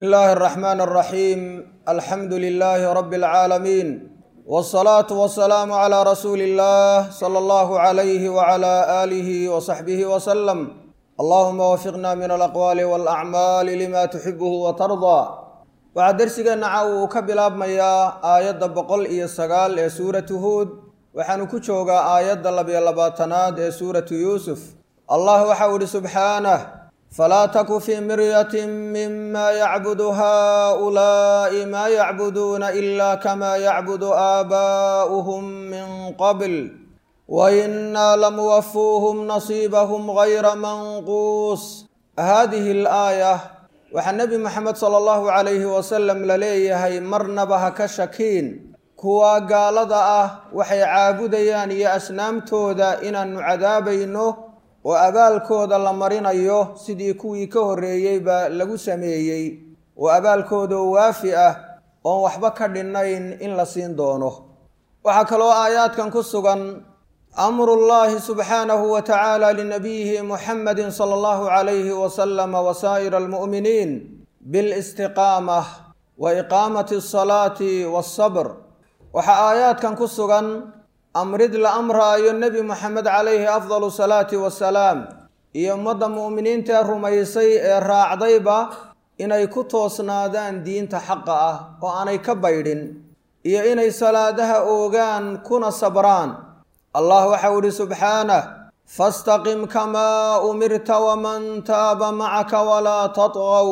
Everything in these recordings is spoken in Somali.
الله الرحمن الرحيم الحمد لله رب العالمين والصلاة والسلام على رسول الله صلى الله عليه وعلى آله وصحبه وسلم اللهم وفقنا من الأقوال والأعمال لما تحبه وترضى waxaa dersigeenna caawa uu ka bilaabmayaa aayadda boqol iyo sagaal ee suuratu huud waxaanu ku joogaa aayadda labiyo labaatanaad ee suuratu yuusuf allah waxau idhi subxaanah falaa taku fii miryatin mima yacbudu haa'ulaa'i maa yacbuduuna ilaa kamaa yacbudu aabaa'uhum min qabl wainaa lamuwafuuhum nasiibahum gayra manquus haadihi alaaya waxaa nebi moxamed sala allahu calayhi wasalam la leeyahay marnaba ha ka shakiin kuwa gaalada ah waxay caabudayaan iyo asnaamtooda inaannu cadaabayno oo abaalkooda la marinayo sidii kuwii ka horreeyeyba lagu sameeyey oo abaalkoodao waafi ah oon waxba ka dhinnayn in la siin doono waxaa kaloo aayaadkan ku sugan amrullaahi subxaanahu wa tacaala linabiyihi muxamedi sala allahu calayhi wasalama wasaa'ir almu'miniin bilistiqaamah wa iqaamati asalaati waasabr waxaa aayaadkan ku sugan amrid la amraayo nebi moxamed calayhi afdalu salaati wasalaam iyo ummadda mu'miniinta ee rumaysay ee raacdayba inay ku toosnaadaan diinta xaqa ah oo aanay ka baydhin iyo inay salaadaha oogaan kuna sabraan allah waxau idhi subxaanah fastaqim kamaa umirta waman taaba macaka walaa tatqow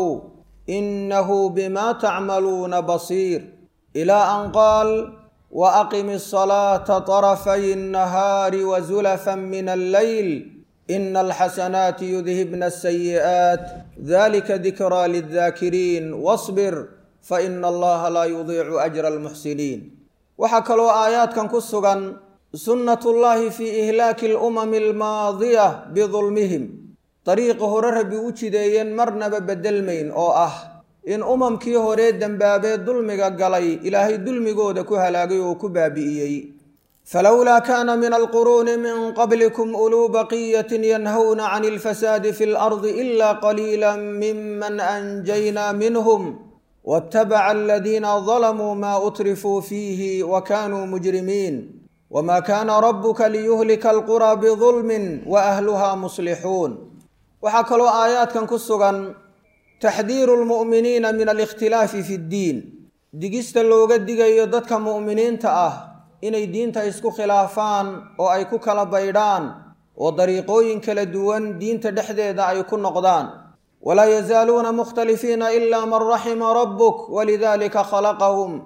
inahu bima tacmaluuna basiir ilaa an qaal waaqimi asalaata طarafay الnahaari wazulafan min alleyl ina alxasanaati yudhibna asayi'aat dalika dikraa lildaakiriin wasbir faina allaha laa yudiicu ajra almuxsiniin waxaa kaloo aayaadkan ku sugan sunnat ullaahi fii ihlaaki alumami almaadiya bidulmihim dariiqa hore rabbi u jideeyeen marnaba bedelmayn oo ah in umamkii horee dembaabee dulmiga galay ilaahay dulmigooda ku halaagay oo ku baabi'iyey falowlaa kaana min alquruuni min qablikum uluu baqiyatin yanhawna can ilfasaadi fi lardi ila qaliila miman anjaynaa minhum waatabaca aladiina dalamuu maa utrifuu fiihi wa kaanuu mujrimiin wma kaana rabuka liyuhlika alquraa bidulmin wa ahluha muslixuun waxaa kaloo aayaadkan ku sugan taxdiiru lmu'miniina min alikhtilaafi fi ddiin digista looga digayo dadka mu'miniinta ah inay diinta isku khilaafaan oo ay ku kala baydhaan oo dariiqooyin kala duwan diinta dhexdeeda ay ku noqdaan walaa yazaaluuna mukhtalifiina ila man raxima rabbuk walidalika khalaqahum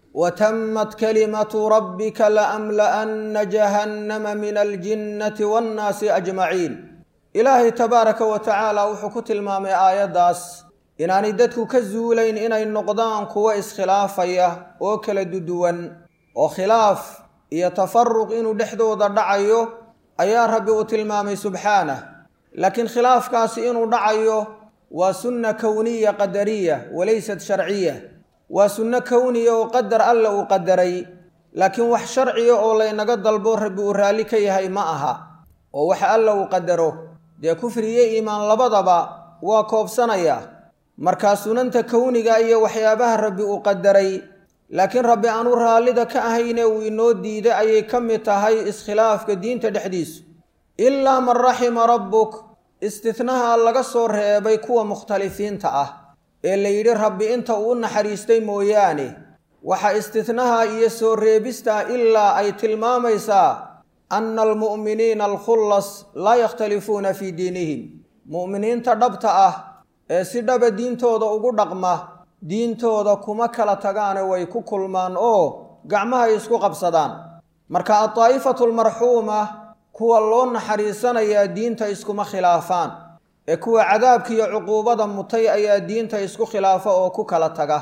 wtamat kalimatu rabbika laamla'anna jahannama min aljinnati waannaasi ajmaciin ilaahay tabaaraka wa tacaala wuxuu ku tilmaamay aayaddaas inaanay dadku ka zuulayn inay noqdaan kuwo iskhilaafaya oo kala duduwan oo khilaaf iyo tafaruq inuu dhexdooda dhacayo ayaa rabbi uu tilmaamay subxaanah laakiin khilaafkaasi inuu dhacayo waa sunna kowniya qadariya walaysat sharciya waa sunno kowniya oo qadar alla uu qadaray laakiin wax sharciya oo laynaga dalbo rabbi uu raalli ka yahay ma aha oo waxa alla uu qadaro dee kufriyo iimaan labadaba waa koobsanaya markaa sunanta kowniga iyo waxyaabaha rabbi uu qadaray laakiin rabbi aanu raallida ka ahayne uu inoo diiday ayay ka mid tahay iskhilaafka diinta dhexdiisu ilaa man raxima rabbuk istitnaha laga soo reebay kuwa mukhtalifiinta ah ee la yidhi rabbi inta uu u naxariistay mooyaane waxaa istitnaha iyo soo reebista ilaa ay tilmaamaysaa anna almu'miniina alkhullas laa yakhtalifuuna fii diinihim mu'miniinta dhabta ah ee si dhaba diintooda ugu dhaqma diintooda kuma kala tagaane way ku kulmaan oo gacmahay isku qabsadaan marka addaa'ifatu almarxuuma kuwa loo naxariisanayaa diinta iskuma khilaafaan ee kuwa cadaabka iyo cuquubada mutay ayaa diinta isku khilaafa oo ku kala taga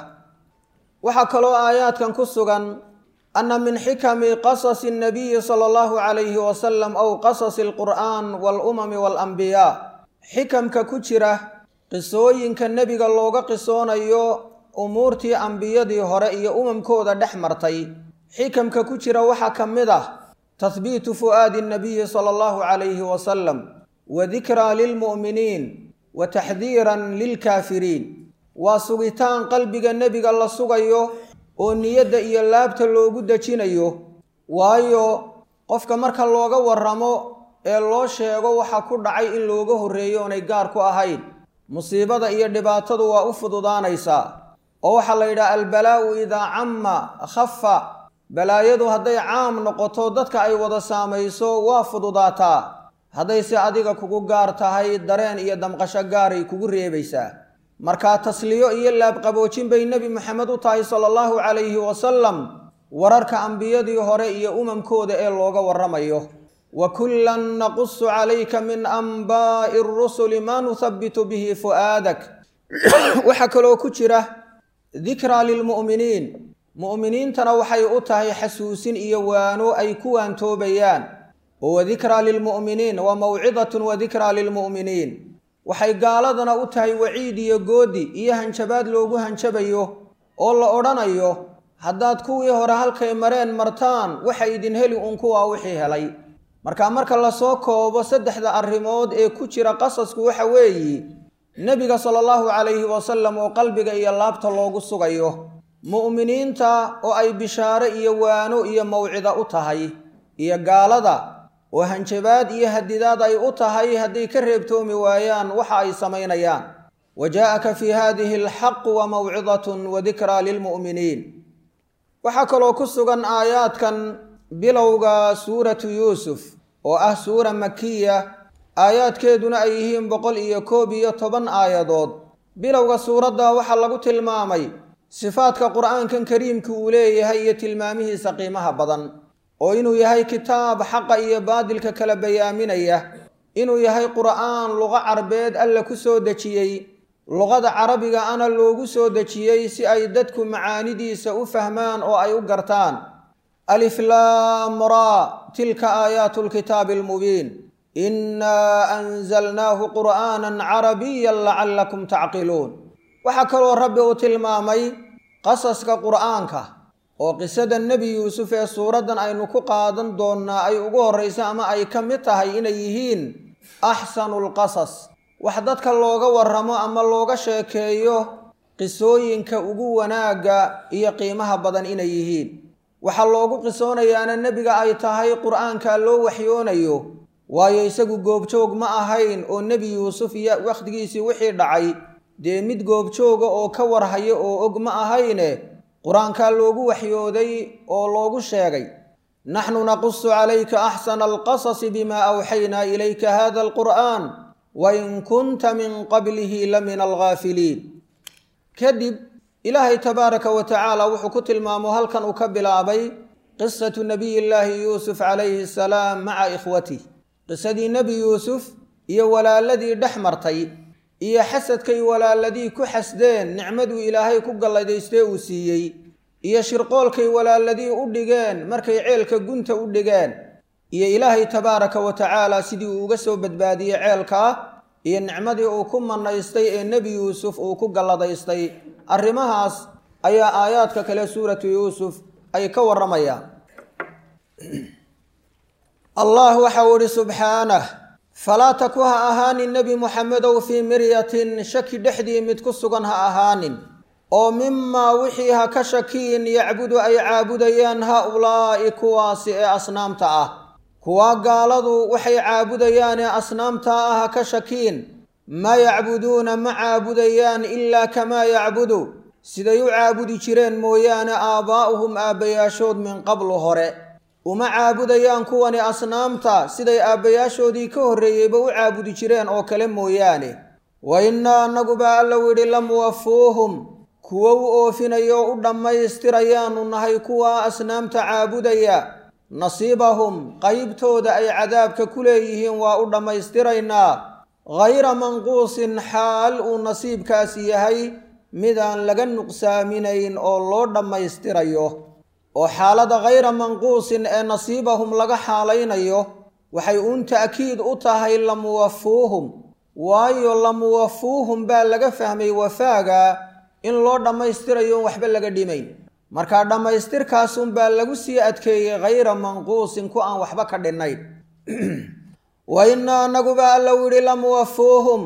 waxaa kaloo aayaadkan ku sugan anna min xikami qasasi annabiyi sala allahu calayhi wasalam aw qasasi alqur'aan waalumami waalambiyaa xikamka ku jira qisooyinka nebiga looga qisoonayo umuurtii ambiyadii hore iyo umamkooda dhex martay xikamka ku jira waxaa ka mid ah tahbiitu fu'aadi annabiyi sala allahu calayhi wasalam wa dikraa lilmu'miniin wa taxdiiran lilkaafiriin waa sugitaan qalbiga nebiga la sugayo oo niyadda iyo laabta loogu dejinayo waayo qofka marka looga warramo ee loo sheego waxa ku dhacay in looga horreeyo oonay gaar ku ahayn musiibada iyo dhibaatadu waa u fududaanaysaa oo waxaa la yidhaha albalaa'u idaa camma khafa balaayadu hadday caam noqoto dadka ay wada saamayso waa fududaataa haddayse adiga kugu gaar tahay dareen iyo damqasho gaaray kugu reebaysaa markaa tasliyo iyo laabqaboojin bay nebi maxamed u tahay sala allahu calayhi wasalam wararka ambiyadii hore iyo umamkooda ee looga warramayo wa kullan naqusu calayka min anbaa'i arusuli maa nuhabbitu bihi fu'aadak waxaa kaloo ku jira dikraa lilmu'miniin mu'miniintana waxay u tahay xasuusin iyo waano ay ku waantoobayaan oo wadikraa lilmu'miniin wa mawcidatun wadikraa lilmu'miniin waxay gaaladana u tahay waciid iyo goodi iyo hanjabaad loogu hanjabayo oo la odhanayo haddaad kuwii hore halkay mareen martaan waxa idin heli uun kuwaa wixii helay marka marka lasoo koobo saddexda arrimood ee ku jira qasasku waxa weeyi nebiga sala allahu calayhi wasalam oo qalbiga iyo laabta loogu sugayo mu'miniinta oo ay bishaare iyo waano iyo mawcida u tahay iyo gaalada oo hanjabaad iyo hadidaad ay u tahay hadday ka reebtoomi waayaan waxa ay samaynayaan wa jaa'aka fii haadihi alxaqu wa mawcidatun wa dikraa lilmu'miniin waxaa kaloo ku sugan aayaadkan bilowga suuratu yuusuf oo ah suura makiya aayaadkeeduna ay yihiin boqol iyo koob iyo toban aayadood bilowga suuradda waxaa lagu tilmaamay sifaadka qur'aankan kariimka uu leeyahay iyo tilmaamihiisa qiimaha badan oo inuu yahay kitaab xaqa iyo baadilka kala bayaaminaya inuu yahay qur'aan luqo carbeed alla ku soo dejiyey luqada carabiga ana loogu soo dejiyey si ay dadku macaanidiisa u fahmaan oo ay u gartaan aliflaamra tilka aayaatu lkitaabi almubiin innaa anzalnaahu qur'aanan carabiyan lacallakum tacqiluun waxaa kaloo rabbi uu tilmaamay qasaska qur'aanka oo qisada nebi yuusuf ee suuraddan aynu ku qaadan doonnaa ay ugu horrayso ama ay ka mid tahay inay yihiin axsanu lqasas wax dadka looga warramo ama looga sheekeeyo qisooyinka ugu wanaagga iyo qiimaha badan inay yihiin waxaa loogu qisoonayaana nebiga ay tahay qur'aanka loo waxyoonayo waayo isagu goobjoog ma ahayn oo nebi yuusuf iyo wakhtigiisii wixii dhacay dee mid goobjooga oo ka warhaya oo og ma ahayne qur-aankaa loogu waxyooday oo loogu sheegay naxnu naqusu calayka axsana alqasasi bimaa awxaynaa ilayka hada alqur'aan wain kunta min qablihi la min alghaafiliin kadib ilaahay tabaaraka wa tacaala wuxuu ku tilmaamo halkan uu ka bilaabay qisatu nabiy llaahi yuusuf calayhi asalaam maca ikhwatih qisadii nebi yuusuf iyo walaaladii dhex martay iyo xasadkay walaaladii ku xasdeen nicmaduu ilaahay ku galladaystee uu siiyey iyo shirqoolkay walaaladii u dhigeen markay ceelka gunta u dhigeen iyo ilaahay tabaaraka wa tacaala sidii uu uga soo badbaadiyey ceelkaa iyo nicmadii uu ku manaystay ee nebi yuusuf uu ku galladaystay arrimahaas ayaa aayaadka kale suuratu yuusuf ay ka warramayaan allah waxa uu ihi subxaanah falaa taku ha ahaanin nebi muxamedow fii miryatin shaki dhexdii mid ku sugan ha ahaanin oo mimaa wixii ha ka shakiin yacbudu ay caabudayaan ha-ulaa'i kuwaasi ee asnaamta ah kuwaa gaaladu waxay caabudayaan ee asnaamta ah ha ka shakiin maa yacbuduuna ma caabudayaan ilaa kamaa yacbudu siday u caabudi jireen mooyaane aabbaa'uhum aabbayaashood min qablu hore uma caabudayaan kuwani asnaamta siday aabbayaashoodii ka horreeyeyba u caabudi jireen oo kale mooyaane wa innaa annaguba allow yidhi lamuwafuuhum kuwo u oofinayo u dhammaystirayaanu nahay kuwaa asnaamta caabudaya nasiibahum qaybtooda ay cadaabka ku leeyihiin waa u dhammaystiraynaa hayra manquusin xaal uu nasiibkaasi yahay midaan laga nuqsaaminayn oo loo dhammaystirayo oo xaalada hayra manquusin ee nasiibahum laga xaalaynayo waxay uun ta'kiid u tahay lamuwafuuhum waayo lamuwafuuhum baa laga fahmay wafaaga in loo dhammaystirayo on waxba laga dhimayn markaa dhammaystirkaasunbaa lagu sii adkeeyey hayra manquusin ku aan waxba ka dhinnayn wa innaa annaguba allow yidhi lamuwafuuhum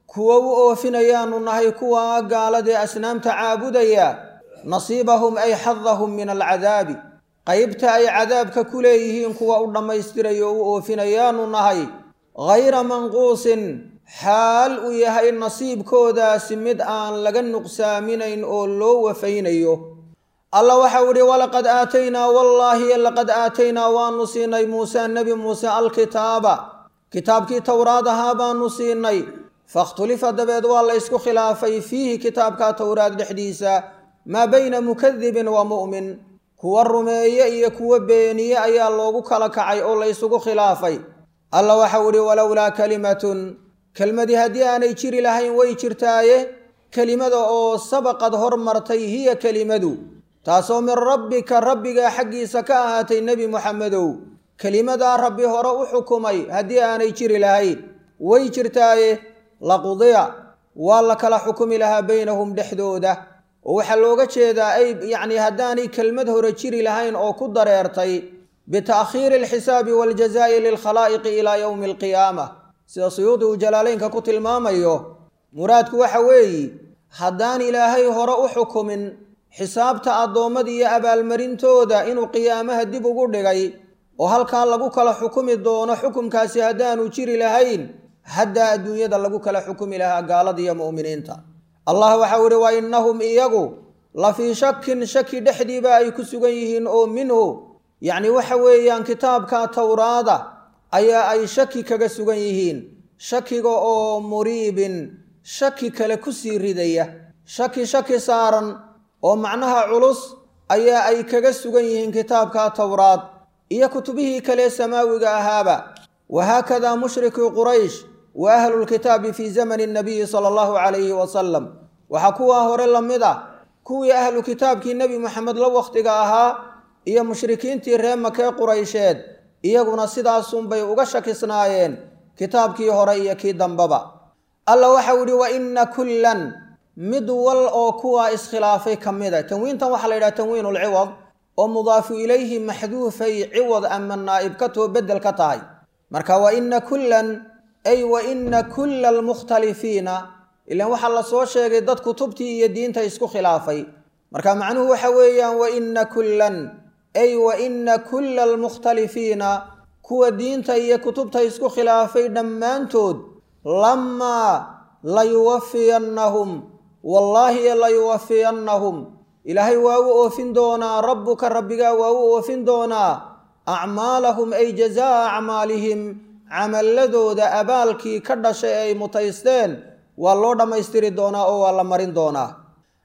kuwo u oofinayaanu nahay kuwa gaaladee asnaamta caabudaya nasiibahum ay xadahum min alcadaabi qaybta ay cadaabka ku leeyihiin kuwa u dhammaystirayo u oofinayaanu nahay hayra manquusin xaal uu yahay nasiibkoodaasi mid aan laga nuqsaaminayn oo loo wafaynayo alla waxau idhi walaqad aataynaa wallaahi laqad aataynaa waanu siinay muuse nebi muuse alkitaaba kitaabkii towraad ahaa baanu siinay fakhtulifa dabeed waa la ysku khilaafay fiihi kitaabka towraad dhexdiisa maa bayna mukadibin wa mu'min kuwa rumeeye iyo kuwa beeniye ayaa loogu kala kacay oo la ysugu khilaafay alla waxau idhi walowlaa kalimatun kelmadii haddii aanay jiri lahayn way jirtaaye kelimada oo sabaqad hormartay hiya kelimadu taasoo min rabbika rabbigaa xaggiisa ka ahaatay nebi muxamedow kelimadaa rabbi hore u xukumay haddii aanay jiri lahayn way jirtaaye laqudiya waa la kala xukumi lahaa baynahum dhexdooda oo waxaa looga jeedaa ay yacni haddaanay kelmad hore jiri lahayn oo ku dareertay bita'khiiri alxisaabi waaljazaa'i lilkhalaa'iqi ilaa yowmi alqiyaama sida suyuudi uu jalaaleynka ku tilmaamayo muraadku waxa weeyi haddaan ilaahay hore u xukumin xisaabta addoommada iyo abaalmarintooda inuu qiyaamaha dib ugu dhigay oo halkaa lagu kala xukumi doono xukumkaasi haddaanu jiri lahayn haddaa adduunyada lagu kala xukumi lahaa gaalada iyo mu'miniinta allah waxau idhi wa innahum iyagu la fii shakin shaki dhexdiiba ay ku sugan yihiin oo minhu yacni waxa weeyaan kitaabka towraada ayaa ay shaki kaga sugan yihiin shakiga oo muriibin shaki kale ku sii ridaya shaki shaki saaran oo macnaha culus ayaa ay kaga sugan yihiin kitaabka towraad iyo kutubihii kale samaawiga ahaaba wahaakadaa mushrikii quraysh wa ahlulkitaabi fii zamani nabiyi sala allahu calayhi wasalam waxaa kuwaa hore la mid ah kuwii ahlu kitaabkii nebi moxamed la wakhtiga ahaa iyo mushrikiintii ree makee quraysheed iyaguna sidaasunbay uga shakisnaayeen kitaabkii hore iyo kii dambaba alla waxau idhi wa inna kullan mid wal oo kuwaa iskhilaafay ka mida tanwiintan waxaa la yidhaha tanwiin ulciwad oo mudaafu ilayhi maxduufay ciwad ama naa'ib ka too beddel ka tahay marka wa inna kullan ay wa inna kulla almukhtalifiina ilaan waxaa la soo sheegay dad kutubtii iyo diinta isku khilaafay marka macnuhu waxa weeyaan wa inna kullan ay wa inna kulla almukhtalifiina kuwa diinta iyo kutubta isku khilaafay dhammaantood lamaa layuwafiyannahum wallaahi layuwafiyannahum ilaahay waa u oofin doonaa rabbuka rabbigaa waa u oofin doonaa acmaalahum ay jazaa acmaalihim camalladooda abaalkii ka dhashay ay mutaysteen waa loo dhammaystiri doonaa oo waa la marin doonaa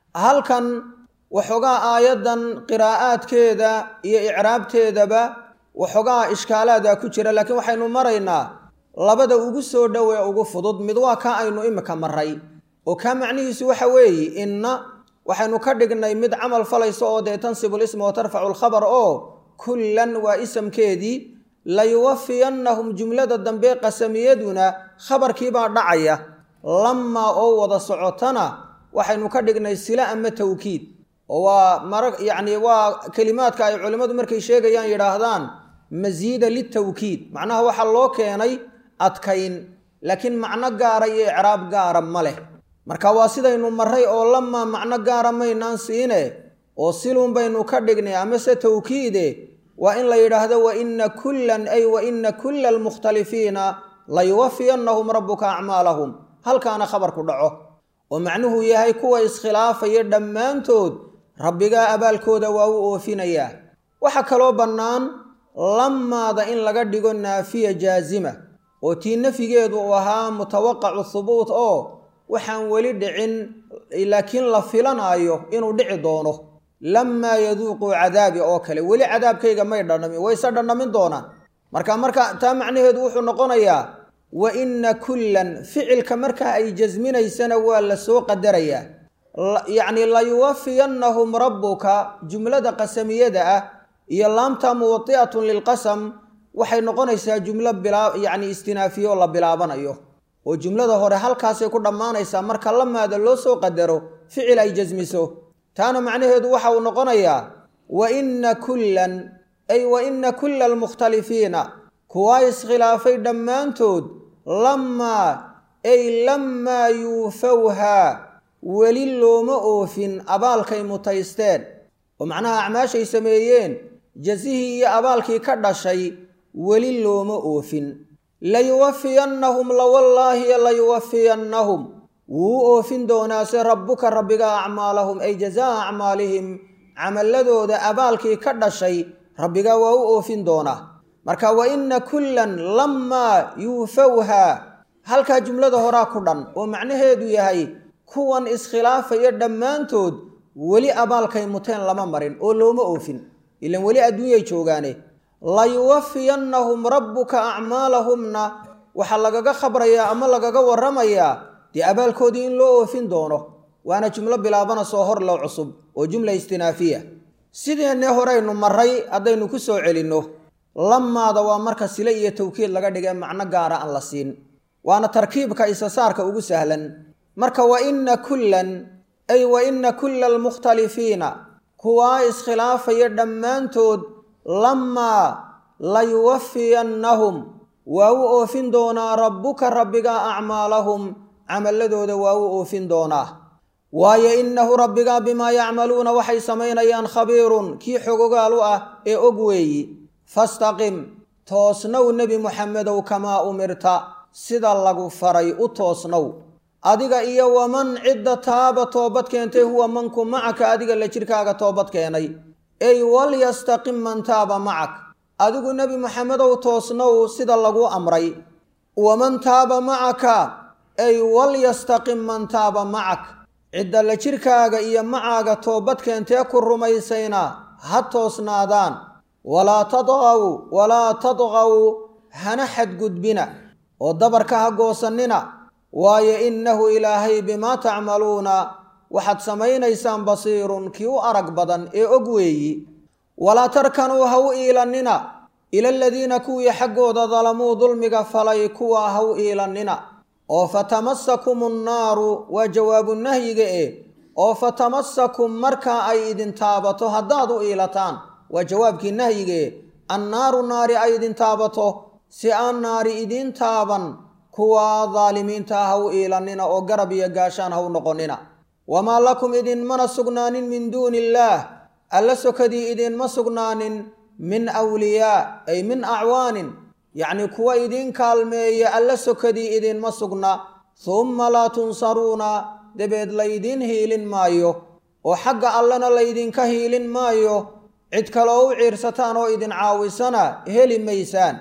halkan waxoogaa aayaddan qiraa'aadkeeda iyo icraabteedaba waxoogaa ishkaalaada ku jira laakiin waxaynu maraynaa labada ugu soo dhow ee ugu fudud mid waa kaa aynu imika maray oo kaa macnihiisu waxa weeye inna waxaynu ka dhignay mid camal falayso oo dee tansibu lisma wa tarfacu lkhabar oo kullan waa isamkeedii layuwafiyannahum jumlada dambe qasamiyaduna khabarkiibaa dhacaya lamaa oo wada socotana waxaynu ka dhignay sila ama tawkiid oo waa mara yacni waa kelimaadka ay culimmadu markay sheegayaan yidhaahdaan masiida litawkiid macnaha waxaa loo keenay adkayn laakiin macno gaara iyo icraab gaara ma leh marka waa sidaynu maray oo lamaa macno gaara maynaan siine oo silun baynu ka dhignay amase tawkiide waa in la yidhaahdo wa inna kullan ay wa inna kulla almukhtalifiina layuwafiyannahum rabbuka acmaalahum halkaana khabarku dhaco oo macnuhu yahay kuwa iskhilaafaya dhammaantood rabbigaa abaalkooda waa u oofinayaa waxaa kaloo bannaan lamaada in laga dhigo naafiya jaazima oo tii nafigeedu uu ahaa mutawaqacu hubuut oo waxaan weli dhicin laakiin la filanaayo inuu dhici doono lamaa yaduuquu cadaabi oo kale weli cadaabkayga may dhandhamin wayse dhandhamin doonaan marka marka taa macnaheedu wuxuu noqonayaa wa inna kullan ficilka marka ay jasminaysana waa la soo qadarayaa yacni layuwafiyannahum rabbuka jumlada qasamiyada ah iyo laamta muwadi'atun lilqasam waxay noqonaysaa jumlo bilaa yacni istinaafiye oo la bilaabanayo oo jumlada hore halkaasay ku dhammaanaysaa marka lamaada loo soo qadaro ficil ay jasmiso taana macnaheedu waxa uu noqonayaa wa inna kullan ay wa inna kulla almukhtalifiina kuwaa iskhilaafay dhammaantood lamaa ay lammaa yuufawhaa weli looma oofin abaalkay mutaysteen oo macnaha acmaashay sameeyeen jasihii iyo abaalkii ka dhashay weli looma oofin layuwafiyannahum lawallaahi layuwafiyannahum wuu u oofin doonaase rabbuka rabbiga acmaalahum ay jazaa acmaalihim camalladooda abaalkii ka dhashay rabbigaa waa u oofin doonaa marka wa inna kullan lammaa yuufawhaa halkaa jumlada horaa ku dhan oo macnaheedu yahay kuwan iskhilaafaya dhammaantood weli abaalkay muteen lama marin oo looma oofin ilan weli adduunyay joogaane layuwafiyannahum rabbuka acmaalahumna waxaa lagaga khabrayaa ama lagaga warramayaa dee abaalkoodii in loo oofin doono waana jumlo bilaabana soo hor low cusub oo jumla istinaafiya sideenne horeynu maray haddaynu ku soo celinno lamaada waa marka sile iyo tawkiid laga dhigee macno gaara aan la siin waana tarkiibka isasaarka ugu sahlan marka wa inna kullan ay wa inna kulla almukhtalifiina kuwaa iskhilaafaya dhammaantood lamaa layuwafiyannahum waa u oofin doonaa rabbuka rabbiga acmaalahum camalladooda waa u oofin doonaa waayo innahu rabbigaa bimaa yacmaluuna waxay samaynayaan khabiirun kii xogogaal u ah ee og weeyi fastaqim toosnow nebi muxamedow kamaa umirta sida lagu faray u toosnow adiga iyo waman cidda taaba toobad keentay huwa manku macaka adiga la jirkaaga toobad keenay ey walyastaqim man taaba macak adigu nebi moxamedow toosnow sida lagu amray waman taaba macaka ey walyastaqim man taaba macak cidda la jirkaaga iyo macaaga toobad keentee ku rumaysayna ha toosnaadaan walaa tadqaw walaa tadqaw hana xadgudbina oo dabarka ha goosannina waayo innahu ilaahay bimaa tacmaluuna waxaad samaynaysaan basiirun kii u arag badan ee og weeyi walaa tarkanuu ha u iilannina ila aladiina kuwii xaggooda dalamuu dulmiga falay kuwa ha u iilannina oo fatamasakum annaaru waa jawaabu nahyiga eh oo fatamasakum markaa ay idin taabato haddaad u iilataan waa jawaabkii nahyigae annaaru naari ay idin taabato si aan naari idiin taaban kuwa daalimiinta ha u iilannina oo garab iyo gaashaan ha u noqonnina wamaa lakum idinmana sugnaanin min duuni illaah alla sokadii idinma sugnaanin min awliyaa ay min acwaanin yacnii kuwa idiin kaalmeeya alla sokadii idinma sugna humma laa tunsaruuna dabeed laydiin hiilin maayo oo xagga allena laydinka hiilin maayo cid kaloo u ciirsataan oo idin caawisana heli maysaan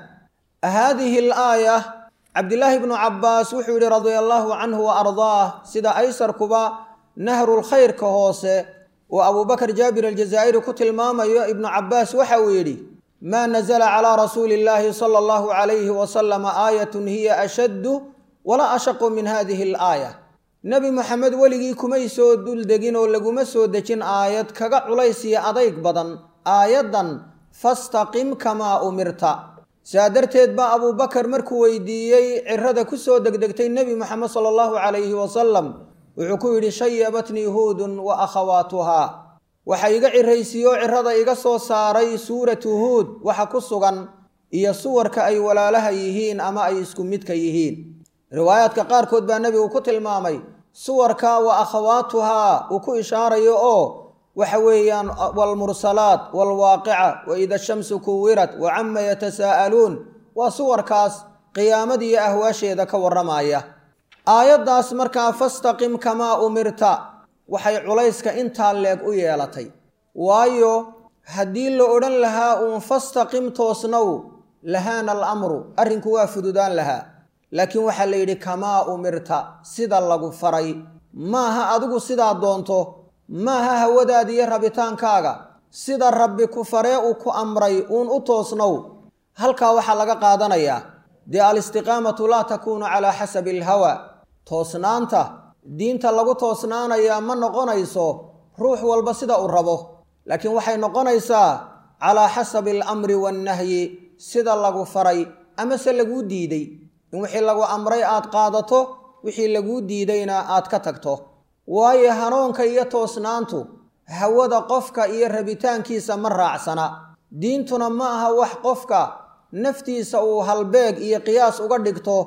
haadihi alaaya cabdilaahi bnu cabbaas wuxuu yidhi radia allaahu canhu wa ardaah sida aysarkuba nahrulkhayrka hoose oo abuubakar jaabir aljazaa'iri ku tilmaamayo ibnu cabbaas waxa uu yidhi maa nazla calaa rasuuli illaahi sala allahu calayhi wasalama aayatun hiya ashaddu walaa ashaqu min hadihi alaaya nebi moxamed weligii kumay soo duldegin oo laguma soo dejin aayad kaga culays iyo adayg badan aayaddan fastaqim kamaa umirta saa darteed baa abuubakar markuu weydiiyey cirada ku soo degdegtay nebi moxamed sala allahu calayhi wasalam wuxuu ku yidhi shayabatnii huudun wa akhawaatuhaa waxa iga ciraysiiyoo cirada iga soo saaray suuratu huud waxa ku sugan iyo suwarka ay walaalaha yihiin ama ay isku midka yihiin riwaayaadka qaarkood baa nebigu ku tilmaamay suwarka wa akhawaatuhaa uu ku ishaarayo oo waxa weeyaan waalmursalaat waalwaaqica wa ida shamsu kuwirat wa cama yatasaa'aluun waa suwarkaas qiyaamadiiyo ahwaasheeda ka warramaya aayaddaas markaa fastaqim kamaa umirta waxay culayska intaa leeg u yeelatay waayo haddii la odhan lahaa uun fastaqim toosnow lahaana alamru arrinku waa fududaan lahaa laakiin waxaa la yidhi kamaa umirta sida lagu faray maaha adigu sidaa doonto maaha hawadaada iyo rabitaankaaga sida rabbi ku faree uu ku amray uun u toosnow halkaa waxaa laga qaadanayaa dee alistiqaamatu laa takuunu calaa xasabi alhawa toosnaanta diinta lagu toosnaanayaa ma noqonayso ruux walba sida uu rabo laakiin waxay noqonaysaa calaa xasabi alamri waannahyi sida lagu faray amase laguu diiday in wixii lagu amray aad qaadato wixii laguu diidayna aad ka tagto waayo hanuunka iyo toosnaantu hawada qofka iyo rabitaankiisa ma raacsana diintuna ma aha wax qofka naftiisa uu halbeeg iyo qiyaas uga dhigto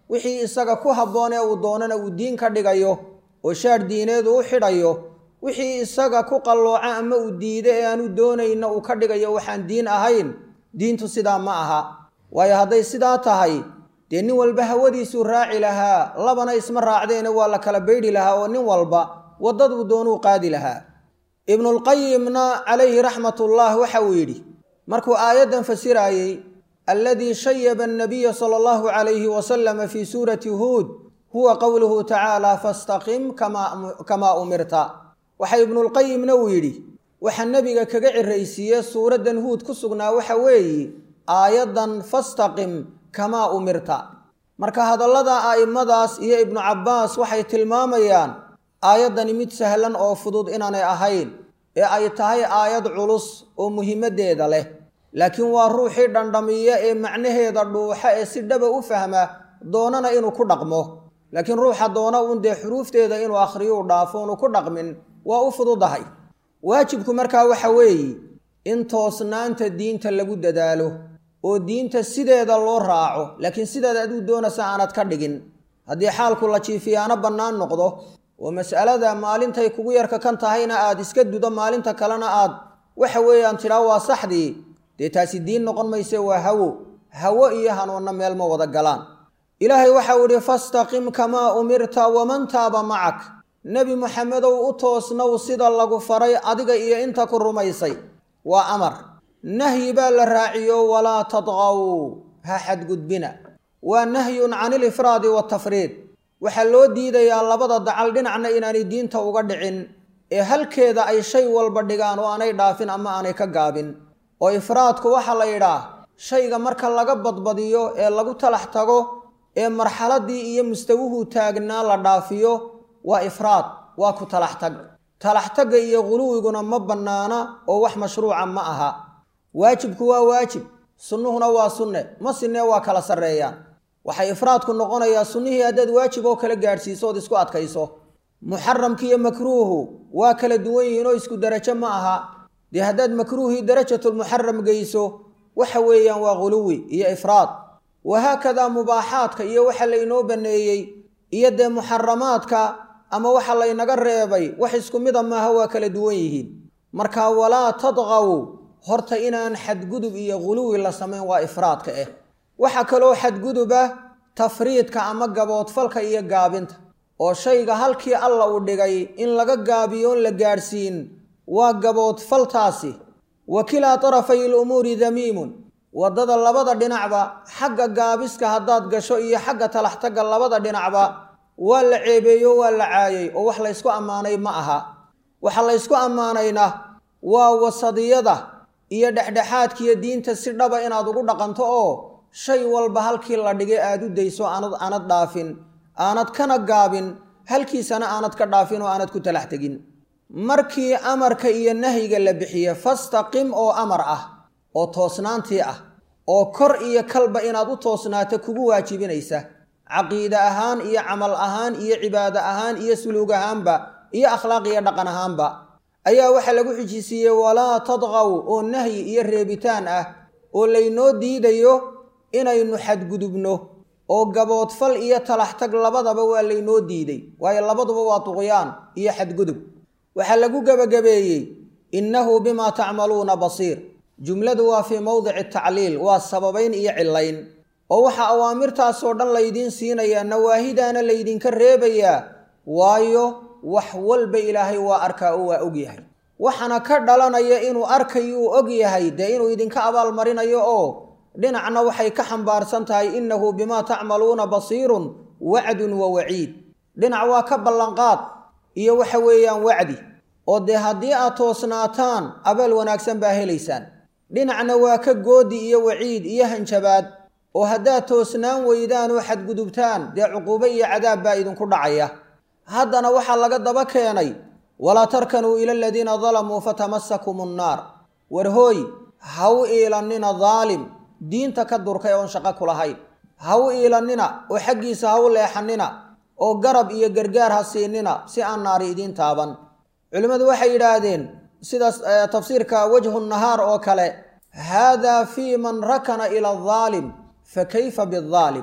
wixii isaga ku habboon ee uu doonana uu diin ka dhigayo oo shaadh diineedu u xidhayo wixii isaga ku qallooca ama uu diido ee aanu doonayna uu ka dhigayo waxaan diin ahayn diintu sidaa ma aha waayo hadday sidaa tahay dee nin walba hawadiisuu raaci lahaa labana isma raacdeene waa la kala baydhi lahaa oo nin walba waddaduu doonuu qaadi lahaa ibnulqayimna calayhi raxmatullah waxa uu yidhi markuu aayaddan fasiraayey alladii shayaba annabiya sala allahu calayhi wasalama fii suurati huud huwa qowluhu tacaala fastaqim kamaa umirta waxa ibnulqayimna uu yidhi waxa nebiga kaga ciraysiiye suuraddan huud ku sugnaa waxa weeye aayaddan fastaqim kamaa umirta marka hadallada a'immadaas iyo ibnu cabbaas waxay tilmaamayaan aayaddani mid sahlan oo fudud inaanay ahayn ee ay tahay aayad culus oo muhiimaddeeda leh laakiin waa ruuxii dhandhamiya ee macnaheeda dhuuxa ee si dhaba u fahma doonana inuu ku dhaqmo laakiin ruuxa doona uun dee xuruufteeda inuu akhriyuu dhaafo unu ku dhaqmin waa u fududahay waajibku markaa waxa weeye in toosnaanta diinta lagu dadaalo oo diinta sideeda loo raaco laakiin sideeda aduu doonaysa aanad ka dhigin haddii xaalku la jiifiyaano bannaan noqdo oo mas'alada maalintay kugu yarka kan tahayna aad iska dudo maalinta kalena aad waxa weeyaan tidhaa waa saxdii dee taasi diin noqon mayse waa hawo hawo iyo hanuunna meel ma wada galaan ilaahay waxau idhi fastaqim kamaa umirta waman taaba macak nebi moxamedow u toosnow sida lagu faray adiga iyo inta ku rumaysay waa amar nahyi baa la raaciyo walaa tadqaw ha xadgudbina waa nahyun can ilifraadi waatafriid waxaa loo diidayaa labada dacal dhinacna inaanay diinta uga dhicin ee halkeeda ay shay walba dhigaan oo aanay dhaafin ama aanay ka gaabin oo ifraadku waxaa la yidhaah shayga marka laga badbadiyo ee lagu talax tago ee marxaladii iyo mustawuhu taagnaa la dhaafiyo waa ifraad waa ku talax tag talax tagga iyo quluwiguna ma bannaana oo wax mashruuca ma aha waajibku waa waajib sunnuhuna waa sunne ma sinee waa kala sarreeyaan waxay ifraadku noqonayaa sunnihii haddaad waajib oo kala gaadhsiiso ood isku adkayso muxaramki iyo makruuhu waa kala duwan yihiin oo isku derajo ma aha dee haddaad makruuhii darajatulmuxaram geyso waxa weeyaan waa quluwi iyo ifraad wahaakadaa mubaaxaadka iyo waxa laynoo banneeyey iyo dee muxaramaadka ama waxa laynaga reebay wax isku mida maaha waa kala duwan yihiin marka walaa tadqaw horta inaan xadgudub iyo quluwi la samayn waa ifraadka ah waxaa kaloo xadguduba tafriidka ama gaboodfalka iyo gaabinta oo shayga halkii alla uu dhigay in laga gaabiyo on la gaadhsiin waa gaboodfaltaasi wa kilaa tarafay ilumuuri damiimun waddada labada dhinacba xagga gaabiska haddaad gasho iyo xagga talaxtagga labada dhinacba waa la ceebeeyo waa la caayay oo wax laysku ammaanay ma aha waxa laysku ammaanayna waa wasadiyada iyo dhexdhexaadkiiyo diinta si dhaba inaad ugu dhaqanto oo shay walba halkii la dhigay aad u dayso aanad aanad dhaafin aanad kana gaabin halkiisana aanad ka dhaafin oo aanad ku talax tegin markii amarka iyo nahyiga la bixiye fastaqim oo amar ah oo toosnaantii ah oo kor iyo kalba inaad u toosnaato kugu waajibinaysa caqiide ahaan iyo camal ahaan iyo cibaado ahaan iyo suluug ahaanba iyo akhlaaq iyo dhaqan ahaanba ayaa waxaa lagu xijisiiyey walaa tadqaw oo nahyi iyo reebitaan ah oo laynoo diidayo inaynu xadgudubno oo gaboodfal iyo talaxtag labadaba waa laynoo diiday waayo labaduba waa duqyaan iyo xadgudub waxaa lagu gebagabeeyey innahu bimaa tacmaluuna basiir jumladu waa fii mowdici tacliil waa sababayn iyo cillayn oo waxaa awaamirtaasoo dhan laydiin siinayaa nawaahidaana laydinka reebayaa waayo wax walba ilaahay waa arkaa oo waa og yahay waxaana ka dhalanaya inuu arkayuu og yahay dee inuu idinka abaalmarinayo oo dhinacna waxay ka xambaarsan tahay innahu bimaa tacmaluuna basiirun wacdun wa waciid dhinac waa ka ballanqaad iyo waxa weeyaan wacdi oo dee haddii aad toosnaataan abaal wanaagsan baa helaysaan dhinacna waa ka goodi iyo waciid iyo hanjabaad oo haddaad toosnaan weydaan oo xadgudubtaan dee cuquubo iyo cadaab baa idinku dhacaya haddana waxaa laga daba keenay walaa tarkanuu ila aladiina dalamuu fatamasakum annaar war hooy ha u iilannina daalim diinta ka durkay oon shaqo ku lahayn ha u iilannina oo xaggiisa ha u leexannina oo garab iyo gargaar ha siinina si aan naari idiin taaban culimmadu waxay yidhaahdeen sidaas tafsiirka wajhu nahaar oo kale haadaa fii man rakana ila adaalim fa kayfa biaalim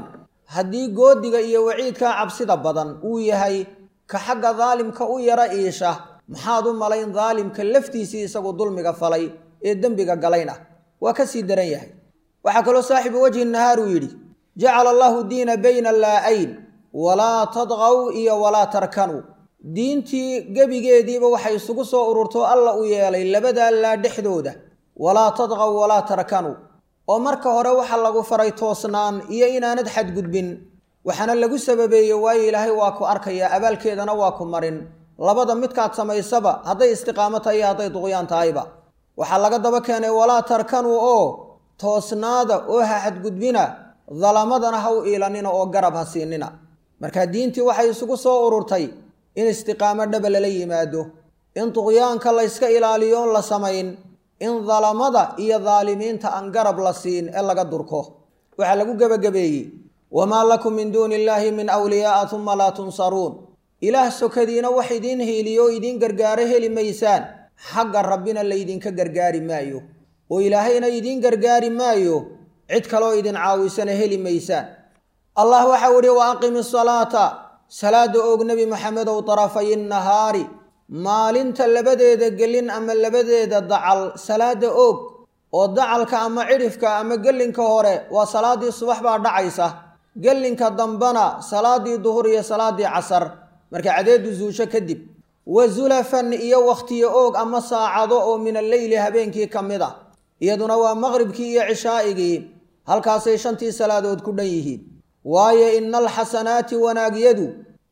haddii goodiga iyo waciidkaa cabsida badan uu yahay ka xagga daalimka u yara iisha maxaad u malayn daalimka laftiisii isagu dulmiga falay ee dembiga galayn ah waa ka sii daran yahay waxaa kaloo saaxibu wajhi nahaar uu yidhi jacala allahu diina bayna laa-ayn walaa tadqaw iyo walaa tarkanuu diintii gebigeediiba waxay isugu soo ururto alla u yeelay labadaa laa dhexdooda walaa tadqaw walaa tarkanuu oo marka hore waxa lagu faray toosnaan iyo inaanad xadgudbin waxaana lagu sababeeyey waayo ilaahay waa ku arkaya abaalkeedana waa ku marin labada midkaad samaysaba hadday istiqaamo tahay iyo hadday duqyaan tahayba waxaa laga daba keenay walaa tarkanuu oo toosnaada oo ha xadgudbina dalamadana ha u iilanina oo garab ha siinina marka diintii waxay isugu soo ururtay in istiqaamo dhaba lala yimaado in duqyaanka layska ilaaliyo on la samayn in dalamada iyo daalimiinta aan garab la siin ee laga durko waxaa lagu gebagabeeyey wamaa lakum min duuni illaahi min wliyaaa uma laa tunsaruun ilaah sokadiina wax idiin hiiliyo o idiin gargaaro heli maysaan xagga rabbina laydinka gargaari maayo oo ilaahayna idiin gargaari maayo cid kaloo idin caawisana heli maysaan allah waxau ihi wa aqimi salaata salaada oog nebi maxamedow tarafay nahaari maalinta labadeeda gelin ama labadeeda dacal salaada oog oo dacalka ama cidhifka ama gelinka hore waa salaadii subax baa dhacaysa gelinka dambana salaadii duhur iyo salaadii casar marka cadeedu zuusho kadib wa zulafan iyo wakhtiyo oog ama saacado oo min alleyli habeenkii ka mid ah iyaduna waa maqribkii iyo cishaa'igii halkaasay shantii salaadood ku dhan yihiin waayo ina alxasanaati wanaagyadu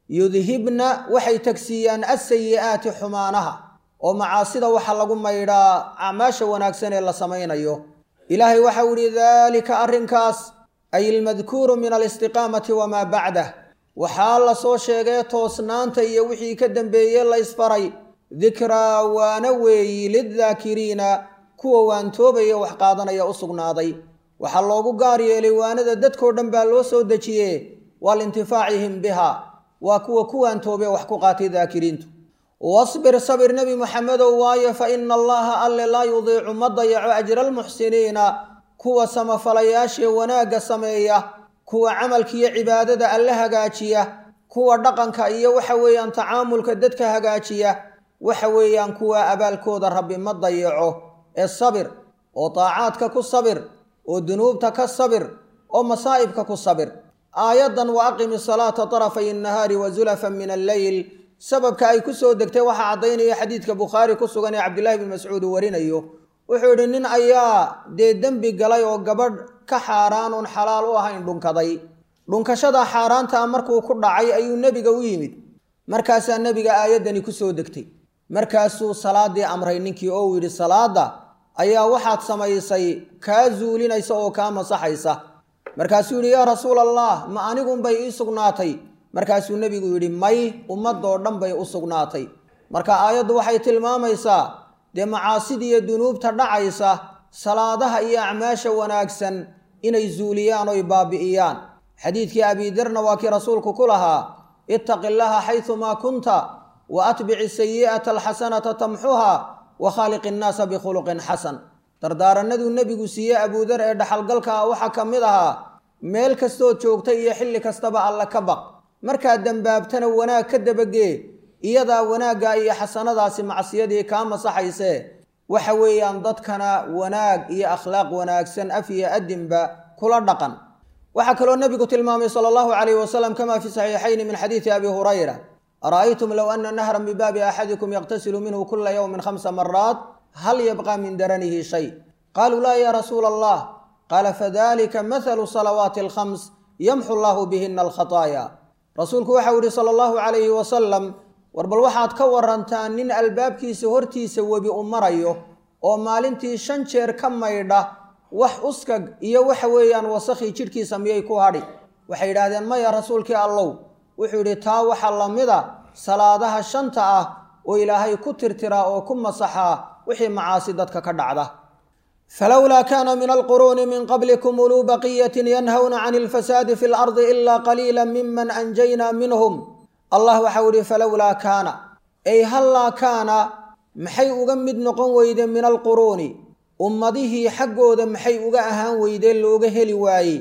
yudhibna waxay tagsiiyaan asayi'aati xumaanaha oo macaasida waxaa lagu maydhaa acmaasha wanaagsan ee la samaynayo ilaahay waxau ihi daalika arrinkaas ay ilmadkuuru min alistiqaamati wamaa bacdah waxaa la soo sheegay toosnaanta iyo wixii ka dambeeyey la isfaray dikraa waana weeyi liddaakiriina kuwa waantoobaya wax qaadanaya u sugnaaday waxaa loogu gaar yeelay waanada dadkoo dhan baa loo soo dejiye waa liintifaacihim biha waa kuwa ku waantoobe wax ku qaatay daakiriintu wasbir sabir nebi moxamedow waayo fa ina allaha alle laa yudiicu ma dayaco ajra almuxsiniina kuwa samafalayaashee wanaagga sameeya kuwa camalkiiyo cibaadada alle hagaajiya kuwa dhaqanka iyo waxa weeyaan tacaamulka dadka hagaajiya waxa weeyaan kuwa abaalkooda rabbi ma dayaco ee sabir oo daacaadka ku sabir oo dunuubta ka sabir oo masaa'ibka ku sabir aayaddan wa aqimi salaata tarafay innahaari wa zulafan min alleyl sababka ay ku soo degtay waxaa caddaynaya xadiidka bukhaari ku sugan ee cabdillahi bn mascuud uu warinayo wuxuu yidhi nin ayaa dee dembi galay oo gabadh ka xaaraan uun xalaal u ahayn dhunkaday dhunkashada xaaraantaa markuu ku dhacay ayuu nebiga u yimid markaasaa nebiga aayaddani ku soo degtay markaasuu salaadii amray ninkii oo uu yidhi salaadda ayaa waxaad samaysay kaa zuulinaysa oo kaa masaxaysa markaasuu yidhi yaa rasuul allah ma anigunbay ii sugnaatay markaasuu nebigu yidhi may ummadoo dhan bay u sugnaatay marka aayaddu waxay tilmaamaysaa dee macaasidiiyo dunuubta dhacaysa salaadaha iyo acmaasha wanaagsan inay zuuliyaan oy baabi'iyaan xadiidkii abidarna waa kii rasuulku ku lahaa ittaqi llaha xaysumaa kunta wa atbici sayi'ata alxasanata tamxuha wa khaaliqi innaasa bikhuluqin xasan dardaaranaduu nebigu siiyey abuudar ee dhaxalgalka ah waxaa ka mid ahaa meel kastood joogta iyo xilli kastaba alle ka baq markaad dembaabtana wanaag ka dabagee iyadaa wanaagga iyo xasanadaasi macsiyadii kaa masaxaysee waxa weeyaan dadkana wanaag iyo akhlaaq wanaagsan af iyo adinba kula dhaqan waxaa kaloo nebigu tilmaamay sala allahu calayhi wasalam kama fi saxiixayni min xadiidi abi hurayra ara'aytum low ana nahran bibaabi axadikum yaqtasilu minhu kula yowmin khamsa maraat hal yabqa min daranihi shay qaluu laa ya rasuula allah qaala fadalika mathalu salawaati alkhams yamxu allahu bihina alkhataaya rasuulku waxau yihi sala allahu calayhi wasalam war bal waxaad ka warantaa nin albaabkiisa hortiisa webi u marayo oo maalintii shan jeer ka maydha wax uskag iyo waxa weeyaan wasakhii jidhkiisa miyay ku hadhi waxay yidhaahdeen maya rasuulkii allow wuxuu yidhi taa waxaa la mida salaadaha shanta ah oo ilaahay ku tirtiraa oo ku masaxaa wixii macaasi dadka ka dhacda falowlaa kaana min alquruuni min qablikum uluu baqiyatin yanhawna can ilfasaadi fi lardi ilaa qaliila miman anjaynaa minhum allah waxau ihi falowlaa kaana ay hallaa kaana maxay uga mid noqon weyde min alquruuni ummadihii xaggooda maxay uga ahaan weydeen looga heli waayey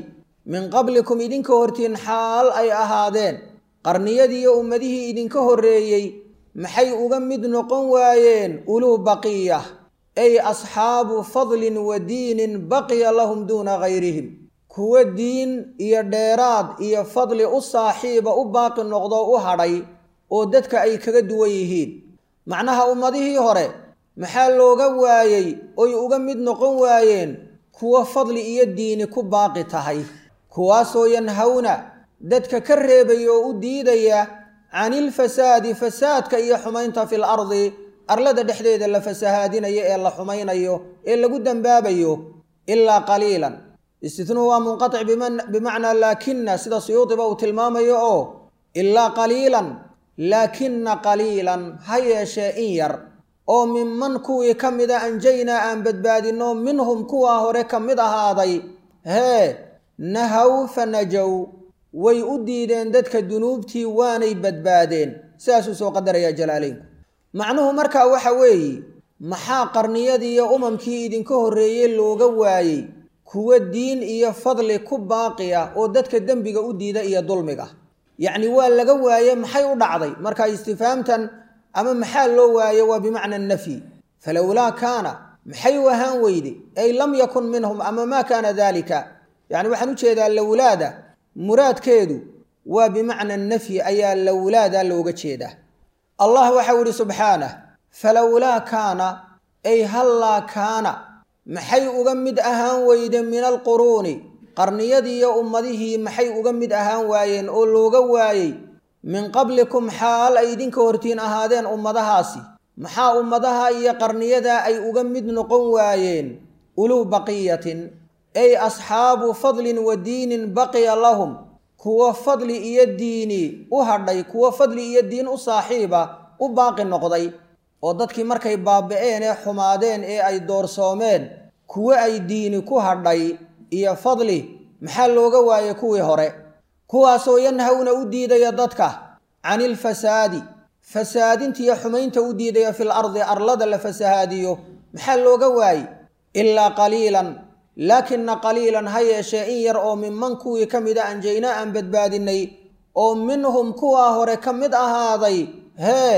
min qablikum idinka hortiin xaal ay ahaadeen qarniyadiiyo ummadihii idinka horreeyey maxay uga mid noqon waayeen uluu baqiya ay asxaabu fadlin wa diinin baqiya lahum duuna gayrihim kuwa diin iyo dheeraad iyo fadli u saaxiiba u baaqi noqdo u hadhay oo dadka ay kaga duwan yihiin macnaha ummadihii hore maxaa looga waayey oy uga mid noqon waayeen kuwa fadli iyo diini ku baaqi tahay kuwaasoo yanhawna dadka ka reebaya oo u diidaya canilfasaadi fasaadka iyo xumaynta fil ardi arlada dhexdeeda la fasahaadinayo ee la xumaynayo ee lagu dembaabayo ilaa qaliilan istitnuu waa munqatic bimacnaa laakina sida suyuudiba uu tilmaamayo oo ilaa qaliilan laakina qaliilan ha yeeshee in yar oo minman kuwii ka mida anjaynaa aan badbaadinno minhum kuwaa hore ka mid ahaaday hee nahaw fa najow way u diideen dadka dunuubtii waanay badbaadeen sidaasuu soo qadarayaa jalaaleynku macnuhu markaa waxa weeye maxaa qarniyadii iyo umamkii idinka horreeyey looga waayey kuwa diin iyo fadli ku baaqi ah oo dadka dembiga u diida iyo dulmiga yacni waa laga waaye maxay u dhacday marka istifaamtan ama maxaa loo waaye waa bimacna nafyi falowlaa kaana maxay u ahaan weyde ay lam yakun minhum ama maa kaana daalika yacni waxaan u jeedaa lowlaada muraadkeedu waa bimacna nafyi ayaa lowlaada looga jeedaa allah waxau ihi subxaanah falowlaa kaana ay hallaa kaana maxay uga mid ahaan weyde min alquruuni qarniyadiiyo ummadihii maxay uga mid ahaan waayeen oo looga waayey min qablikum xaal ay idinka hortiin ahaadeen ummadahaasi maxaa ummadaha iyo qarniyadaa ay uga mid noqon waayeen uluu baqiyatin ay asxaabu fadlin wa diinin baqiya lahum kuwa fadli iyo diini u hadhay kuwa fadli iyo diin u saaxiiba u baaqi noqday oo dadkii markay baaba'een ee xumaadeen ee ay doorsoomeen kuwo ay diini ku hadhay iyo fadli maxaa looga waayey kuwii hore kuwaasoo yanhawna u diidaya dadka canilfasaadi fasaadintiiyo xumaynta u diidaya fil ardi arlada la fasahaadiyo maxaa looga waayey ilaa qaliilan laakina qaliilan ha yeeshee in yar oo minman kuwii ka mida anjaynaa aan badbaadinay oo minhum kuwaa hore ka mid ahaaday hee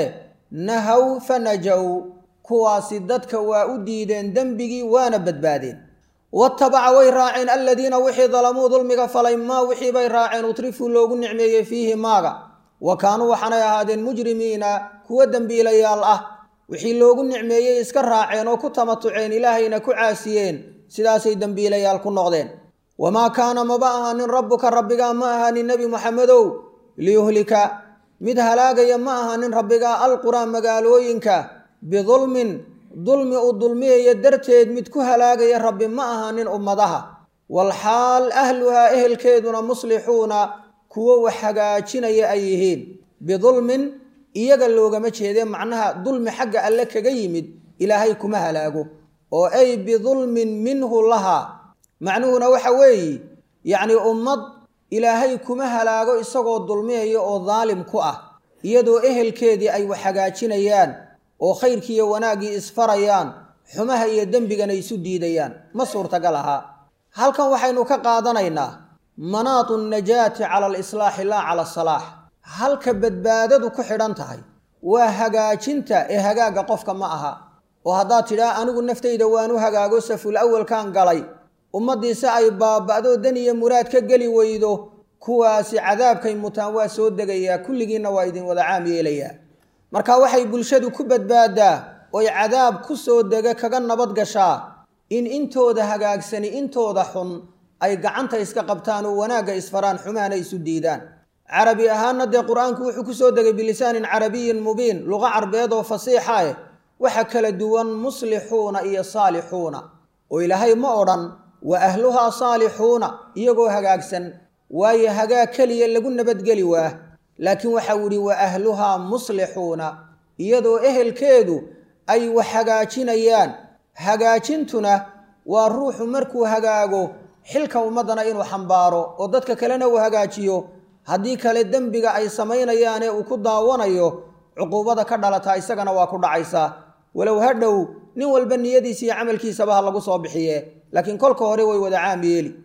nahaw fa najow kuwaasi dadka waa u diideen dembigii waana badbaadeen watabaca way raaceen aladiina wixii dalamuu dulmiga falay maa wixii bay raaceen utrifuu loogu nicmeeyey fiihi maaga wa kaanuu waxaanay ahaadeen mujrimiina kuwa dembiilayaal ah wixii loogu nicmeeyey iska raaceen oo ku tamatuceen ilaahayna ku caasiyeen sidaasay dembiilayaal ku noqdeen wamaa kaana maba ahaanin rabbuka rabbigaa ma ahaanin nebi moxamedow liyuhlika mid halaagaya ma ahaanin rabbigaa alquraa magaalooyinka bidulmin dulmi uu dulmiyaya darteed mid ku halaagaya rabbi ma ahaanin ummadaha walxaal ahluhaa ehelkeeduna muslixuuna kuwo wax hagaajinaya ay yihiin bidulmin iyaga loogama jeedee macnaha dulmi xagga alle kaga yimid ilaahay kuma halaago oo ay bidulmin minhu lahaa macnuhuna waxa weeye yacnii ummad ilaahay kuma halaago isagoo dulmiyaya oo daalim ku ah iyadoo ehelkeedii ay wax hagaajinayaan oo khayrkiiyo wanaaggii isfarayaan xumaha iyo dembigana isu diidayaan ma suurtagal ahaa halkan waxaynu ka qaadanaynaa manaatu najaati cala alislaaxi laa cala asalaax halka badbaadadu ku xidhan tahay waa hagaajinta ee hagaagga qofka ma aha oo haddaad tidhaa anigu naftayda waanu hagaago saful awalkan galay ummaddiise ay baaba'do dan iyo muraad ka geli weydo kuwaasi cadaabkay mutaan waa soo degayaa kulligiinna waa idin wada caam yeelayaa marka waxay bulshadu ku badbaadaa oy cadaab ku soo dega kaga nabad gashaa in intooda hagaagsani intooda xun ay gacanta iska qabtaan oo wanaagga isfaraan xumahana isu diidaan carabi ahaanna dee qur-aanku wuxuu ku soo degay bilisaanin carabiyin mubiin luqa carbeed oo fasiixa eh waxa kala duwan muslixuuna iyo saalixuuna oo ilaahay ma odhan wa ahluhaa saalixuuna iyagoo hagaagsan waayo hagaag keliya lagu nabadgeli waa laakiin waxau idhi wa ahluhaa muslixuuna iyadoo ehelkeedu ay wax hagaajinayaan hagaajintuna waa ruuxu markuu hagaago xilka ummaddana inuu xambaaro oo dadka kalena uu hagaajiyo haddii kale dembiga ay samaynayaanee uu ku daawanayo cuquubada ka dhalataa isagana waa ku dhacaysaa walow ha dhow nin walba niyadiisa iyo camalkiisaba ha lagu soo bixiye laakiin kolka hore way wada caam yeeli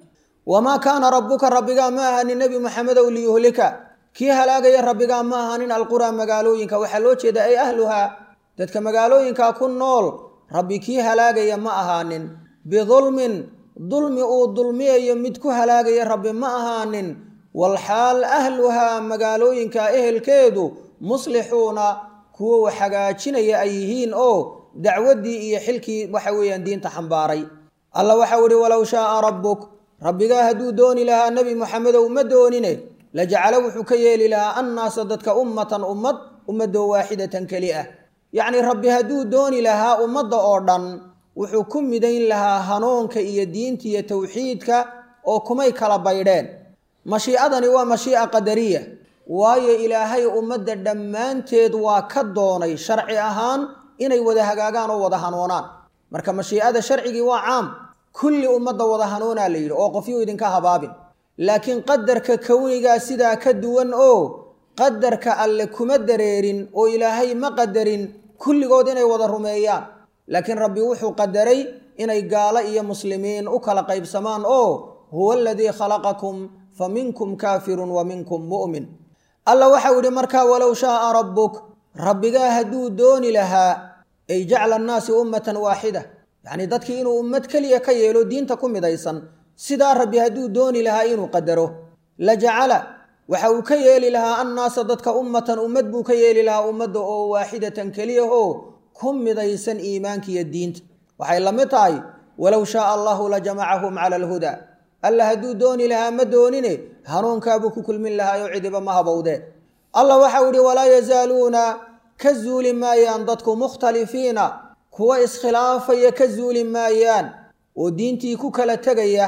wamaa kaana rabbuka rabbigaa ma ahanin nebi moxamedow liyuhlika kii halaagaya rabbigaa ma ahanin alquraa magaalooyinka waxaa loo jeeda ay ahluhaa dadka magaalooyinka ku nool rabbi kii halaagaya ma ahaanin bidulmin dulmi uu dulmiyayo mid ku halaagaya rabbi ma ahaanin walxaal ahluhaa magaalooyinka ehelkeedu muslixuuna kuwo wax hagaajinaya ay yihiin oo dacwaddii iyo xilkii waxa weeyaan diinta xambaaray alla waxau ihi walow shaaa rabbuk rabbigaa hadduu dooni lahaa nebi moxamedow ma doonine lajacala wuxuu ka yeeli lahaa annaasa dadka ummatan ummad ummadoo waaxidatan keli ah yacnii rabbi hadduu dooni lahaa ummadda oo dhan wuxuu ku midayn lahaa hanuunka iyo diinta iyo towxiidka oo kumay kala baydheen mashiicadani waa mashiica qadariya waayo ilaahay ummadda dhammaanteed waa ka doonay sharci ahaan inay wada hagaagaan oo wada hanuunaan marka mashiicada sharcigii waa caam kulli ummadda wada hanuunaa la yidhi oo qofyuu idinka habaabin laakiin qadarka kownigaa sidaa ka duwan oo qadarka alle kuma dareerin oo ilaahay ma qadarin kulligood inay wada rumeeyaan laakiin rabbi wuxuu qadaray inay gaalo iyo muslimiin u kala qaybsamaan oo huwa aladii khalaqakum fa minkum kaafirun wa minkum mu'min alla waxau yidhi markaa walow shaaa rabbuk rabbigaa hadduu dooni lahaa ay jacla annaasi ummatan waaxida yacnii dadkii inuu ummad keliya ka yeelo diinta ku midaysan sidaa rabbi hadduu dooni lahaa inuu qadaro la jacala waxa uu ka yeeli lahaa annaasa dadka ummatan ummad buu ka yeeli lahaa ummadda oo waaxidatan keliya oo ku midaysan iimaanka iyo diinta waxay la mid tahay walow shaaa allahu la jamacahum cala alhudaa alla hadduu dooni lahaa ma doonine hanuunkaabuu ku kulmin lahaa oo cidiba ma habowdee allah waxau ihi walaa yazaaluuna ka zuuli maayaan dadku mukhtalifiina kuwa iskhilaafaya ka zuuli maayaan oo diintii ku kala tegaya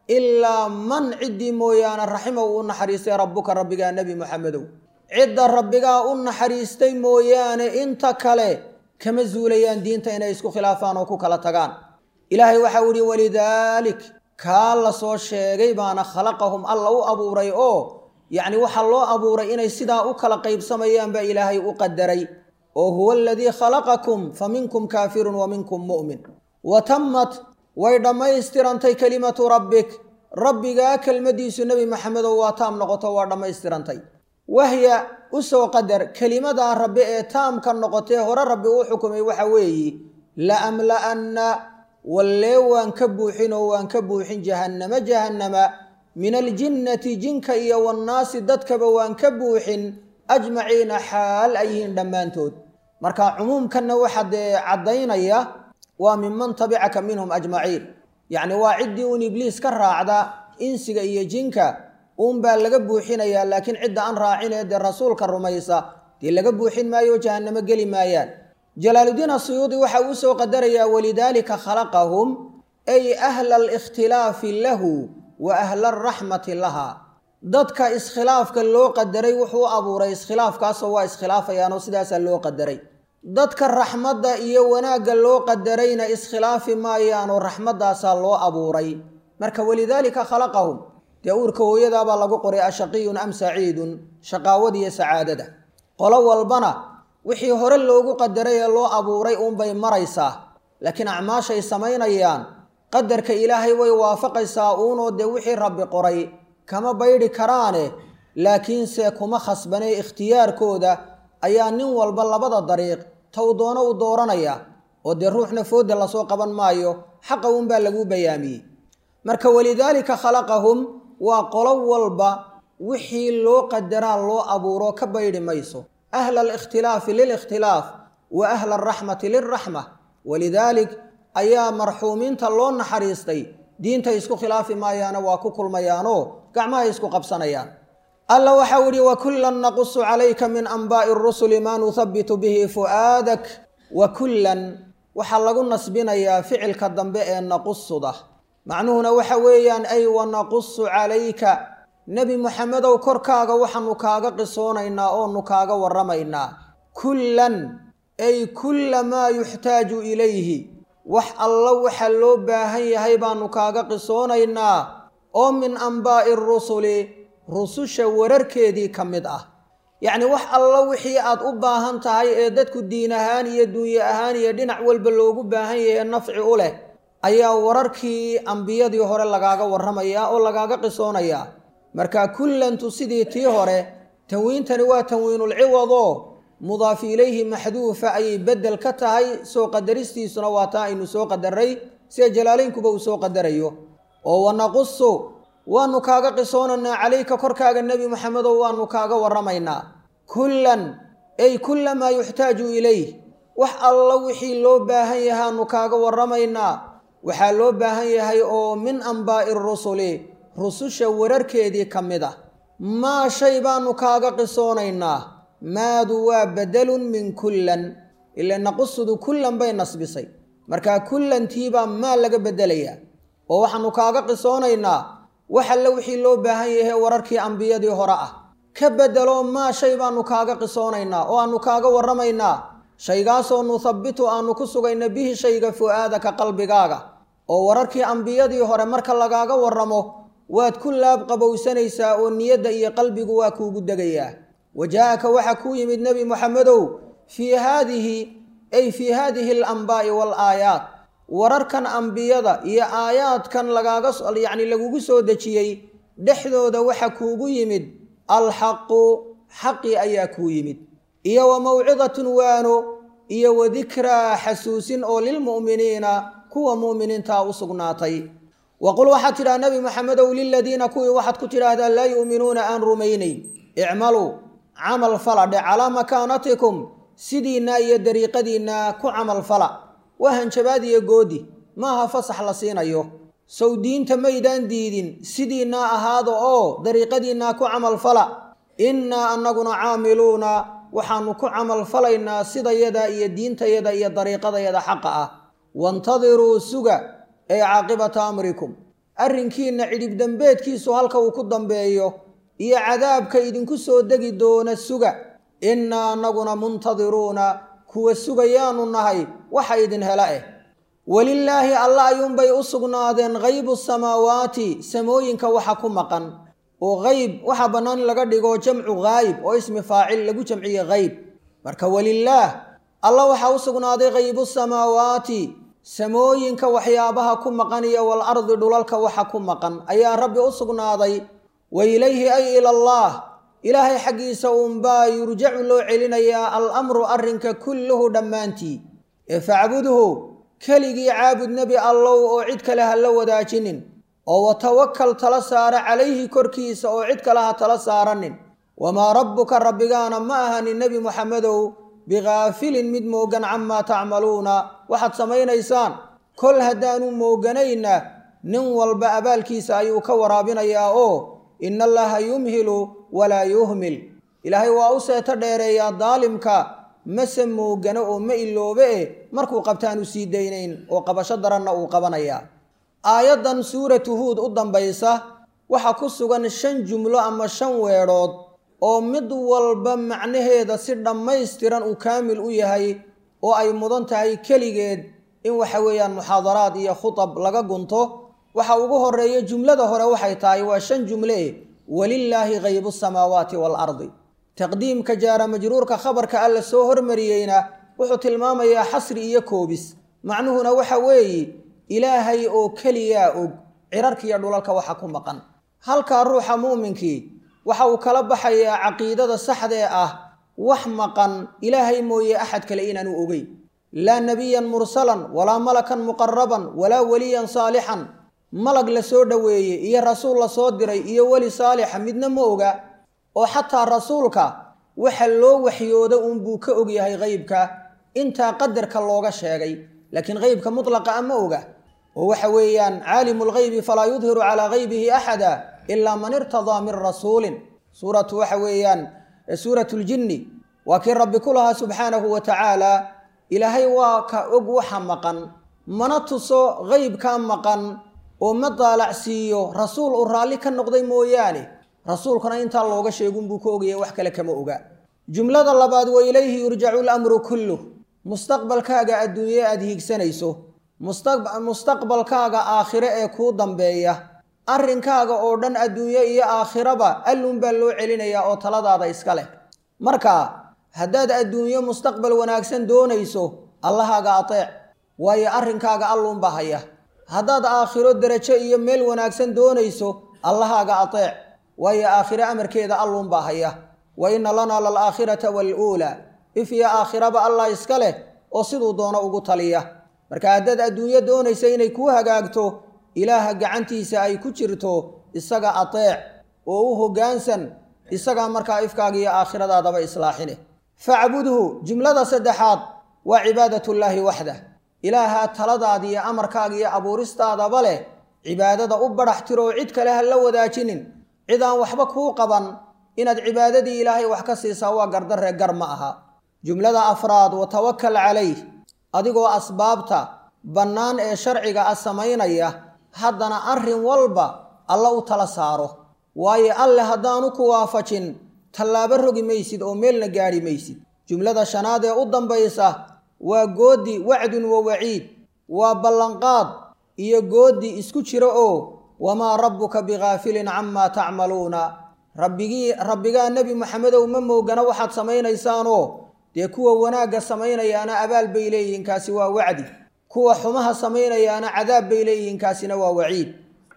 ilaa man ciddii mooyaane raxima uu u naxariistay rabbuka rabbigaa nebi moxamedow cidda rabbigaa u naxariistay mooyaane inta kale kama zuulayaan diinta inay isku khilaafaan oo ku kala tagaan ilaahay waxau ihi walidaalik kaa la soo sheegay baana khalaqahum alla u abuuray oo yacni waxaa loo abuuray inay sidaa u kala qaybsamayaan baa ilaahay u qadaray oo huwa aladii khalaqakum fa minkum kaafirun wa minkum mu'min wa tammat way dhammaystirantay kelimatu rabbik rabbigaa kelmaddiisu nebi maxamedow waa taam noqoto waa dhammaystirantay wahya u soo qadar kelimadaa rabbi ee taamka noqotee hore rabbi uu xukumay waxa weeye la amla'anna wallee waan ka buuxin oo waan ka buuxin jahannama jahannama min aljinnati jinka iyo wannaasi dadkaba waan ka buuxin ajmaciina xaal ay yihiin dhammaantood marka cumuumkanna waxa dee caddaynaya waa minman tabicaka minhum ajmaciin yacni waa ciddii uun ibliis ka raacda insiga iyo jinka uunbaa laga buuxinayaa laakiin cidda aan raacinee dee rasuulka rumaysa dee laga buuxin maayo oo jahannamo geli maayaan jalaaludiin asuyuudi waxa uu soo qadarayaa walidaalika khalaqahum ay ahla alikhtilaafi lahu wa ahla alraxmati laha dadka iskhilaafka loo qadaray wuxuu u abuuray iskhilaafkaasoo waa iskhilaafayaanoo sidaasaa loo qadaray dadka raxmadda iyo wanaagga loo qadarayna iskhilaafi maayaanoo raxmaddaasaa loo abuuray marka walidaalika khalaqahum dee uurka hooyadaabaa lagu qoray ashaqiyun am saciidun shaqaawadiiyo sacaadada qolo walbana wixii hore loogu qadaray ee loo abuuray uunbay maraysaa laakiin acmaashay samaynayaan qadarka ilaahay way waafaqaysaa uunoo dee wixii rabbi qoray kama baydhi karaane laakiinse kuma khasbanee ikhtiyaarkooda ayaa nin walba labada dariiq tow doono u dooranaya oo dee ruuxna fooda lasoo qaban maayo xaqa uunbaa laguu bayaamiyey marka walidaalika khalaqahum waa qolo walba wixii loo qadaraa loo abuuro ka baydhi mayso ahla alikhtilaafi lilikhtilaaf wa ahla alraxmati lilraxma walidaalik ayaa marxuumiinta loo naxariistay diinta isku khilaafi maayaana waa ku kulmayaanoo gacmahay isku qabsanayaan alla waxau ihi wakullan naqusu calayka min anbaa'i rusuli maa nuhabitu bihi fu'aadak wa kullan waxaa lagu nasbinayaa ficilka dambe ee naqusuda macnuhuna waxa weeyaan ay wanaqusu calayka nebi moxamedow korkaaga waxaanu kaaga qisoonaynaa oonu kaaga warramaynaa kullan ay kulla maa yuxtaaju ilayhi wax alla waxa loo baahan yahay baanu kaaga qisoonaynaa oo min anbaa'i rusuli rususha wararkeedii ka mid ah yacni wax alla wixii aad u baahan tahay ee dadku diin ahaan iyo dunye ahaan iyo dhinac walba loogu baahan yahay nafci u leh ayaa wararkii ambiyadii hore lagaaga warramayaa oo lagaaga qisoonayaa marka kullantu sidii tii hore tanwiintani waa tanwiinulciwad oo mudaaf ilayhi maxduufa ayay beddel ka tahay soo qadaristiisuna waa taa aynu soo qadaray sida jalaalaynkuba uu soo qadarayo oo wanaqusu waanu kaaga qisoonaynaa calayka korkaaga nebi moxamedow waanu kaaga warramaynaa kullan ay kulla maa yuxtaaju ilayh wax alla wixii loo baahan yahaanu kaaga warramaynaa waxaa loo baahan yahay oo min ambaa'i rusuli rususha wararkeedii ka mid ah maa shay baanu kaaga qisoonaynaa maadu waa bedelun min kullan ila naqusudu kullan bay nasbisay markaa kullantiibaa maa laga bedelayaa oo waxaanu kaaga qisoonaynaa wax alle wixii loo baahan yahay wararkii ambiyadii hore ah ka bedelo maa shay baanu kaaga qisoonaynaa oo aanu kaaga warramaynaa shaygaasoo nuthabbitu aanu ku sugayna bihi shayga fu'aadaka qalbigaaga oo wararkii ambiyadii hore marka lagaaga warramo waad ku laab qabowsanaysaa oo niyadda iyo qalbigu waa kuugu degayaa wajaa'aka waxaa kuu yimid nebi moxamedow fii haadihi ay fii haadihi alambaa'i waalaayaat wararkan ambiyada iyo aayaadkan lagaaga yacni lagugu soo dejiyey dhexdooda waxa kuugu yimid alxaqu xaqi ayaa kuu yimid iyo wa mawcidatun waano iyo wa dikraa xasuusin oo lilmu'miniina kuwa mu'miniintaa u sugnaatay wa qul waxaad tidhaha nebi moxamedow liladiina kuwii waxaad ku tidhaahdaa laa yu'minuuna aan rumaynayn icmaluu camal fala dhe calaa makaanatikum sidiinna iyo dariiqadiinna ku camal fala waa hanjabaad iyo goodi maaha fasax la siinayo sow diinta maydaan diidin sidiinnaa ahaada oo dariiqadiinnaa ku camal fala innaa annaguna caamiluuna waxaannu ku camal falaynaa sidayada iyo diintayada iyo dariiqadayada xaqa ah waintadiruu suga ee caaqibata amrikum arrinkiinna cidhibdembeedkiisu halka uu ku dambeeyo iyo cadaabka idinku soo degi doona suga innaa annaguna muntadiruuna kuwa sugayaanu nahay waxa idin hela eh welilaahi alla ayuunbay u sugnaadeen haybu samaawaati samooyinka waxa ku maqan oo hayb waxaa bannaan in laga dhigo jamcu haayib oo ismi faacil lagu jamciye hayb marka welilaah alla waxaa u sugnaaday haybu samaawaati samooyinka waxyaabaha ku maqan iyo wal ardi dhulalka waxa ku maqan ayaa rabbi u sugnaaday wa ilayhi ay ilallaah ilaahay xaggiisa uunbaa yurjacu loo celinayaa al amru arrinka kulluhu dhammaantii ee facbudhu keligii caabud nebi allow oo cid kale ha la wadaajinin oo watawakal tala saara calayhi korkiisa oo cid kale ha tala saaranin wamaa rabbuka rabbigaana ma ahanin nebi moxamedow bikaafilin mid moogan camaa tacmaluuna waxaad samaynaysaan kol haddaanu mooganayna nin walba abaalkiisa ayuu ka waraabinayaa oo ina allaha yumhilu walaa yuhmil ilaahay waa u seeto dheereeyaa daalimka mase moogano oo ma iloobe e markuu qabtaanu sii daynayn oo qabasho daranna uu qabanayaa aayaddan suuratu huud u dambaysa waxaa ku sugan shan jumlo ama shan weedhood oo mid walba macnaheeda si dhammaystiran uu kaamil u yahay oo ay mudan tahay keligeed in waxa weeyaan muxaadaraad iyo khutab laga gunto waxa ugu horeeya jumlada hore waxay tahay waa shan jumle walilaahi haybu samaawaati waalardi taqdiimka jaara majruurka khabarka alla soo hormariyeyna wuxuu tilmaamayaa xasri iyo koobis macnuhuna waxa weeye ilaahay oo keliyaa og cirarkiiyo dhulalka waxa ku maqan halkaa ruuxa muuminkii waxa uu kala baxayaa caqiidada saxdee ah wax maqan ilaahay mooye axad kale inaanu ogeyn laa nebiyan mursalan walaa malakan muqaraban walaa weliyan saalixan malag la soo dhoweeyey iyo rasuul la soo diray iyo weli saalixa midna ma oga oo xataa rasuulka waxa loo waxyooda uunbuu ka ogyahay haybka intaa qadarka looga sheegay laakiin haybka mutlaqa a ma oga oo waxa weeyaan caalimu lghaybi falaa yudhiru calaa haybihi axada ilaa man irtadaa min rasuulin suuratu waxa weeyaan suuratu ljinni waa kii rabbi ku lahaa subxaanahu wa tacaala ilaahay waa ka og waxa maqan mana tuso haybkaa maqan oo ma daalacsiiyo rasuul uu raalli ka noqday mooyaane rasuulkuna intaa looga sheegunbuu ka ogaya wax kale kama oga jumlada labaad wa ilayhi yurjacu lamru kulluh mustaqbalkaaga adduunye aada hiigsanayso mustaqbalkaaga aakhire ee kuu dambeeya arrinkaaga oo dhan adduunye iyo aakhiraba allunbaa loo celinayaa oo taladaada iska leh marka haddaad adduunyo mustaqbal wanaagsan doonayso allahaaga ateec waayo arrinkaaga alluunbaa haya haddaad aakhiro derajo iyo meel wanaagsan doonayso allahaaga ateec waayo aakhiro amarkeeda alluunbaa haya wa inna lanaa lalaakhirata waaluulaa if iyo aakhiraba allah iska leh oo siduu doono ugu taliya marka haddaad adduunyo doonaysa inay kuu hagaagto ilaaha gacantiisa ay ku jirto isaga ateec oo u hoggaansan isagaa markaa ifkaaga iyo aakhiradaadaba islaaxine facbudhu jumlada saddexaad waa cibaadatullaahi waxdah ilaaha taladaada iyo amarkaaga iyo abuuristaadaba leh cibaadada u badhax tiroo cid kale ha la wadaajinin cid aan waxba kuu qaban inaad cibaadadii ilaahay wax ka siisaa waa gardaree gar ma aha jumlada afraad wa tawakal calayh adigoo asbaabta bannaan ee sharciga ah samaynaya haddana arrin walba alla u tala saaro waayo alle haddaanu ku waafajin tallaabo rogi maysid oo meelna gaadhi maysid jumlada shanaad ee u dambaysa waa goodi wacdun wa waciid waa ballanqaad iyo goodi isku jira oo wamaa rabbuka bikaafilin camaa tacmaluuna rabbigii rabbigaa nebi maxamedow ma moogana waxaad samaynaysaanoo dee kuwa wanaagga samaynayaana abaal bay leeyihiin kaasi waa wacdi kuwa xumaha samaynayaana cadaab bay leeyihiin kaasina waa waciid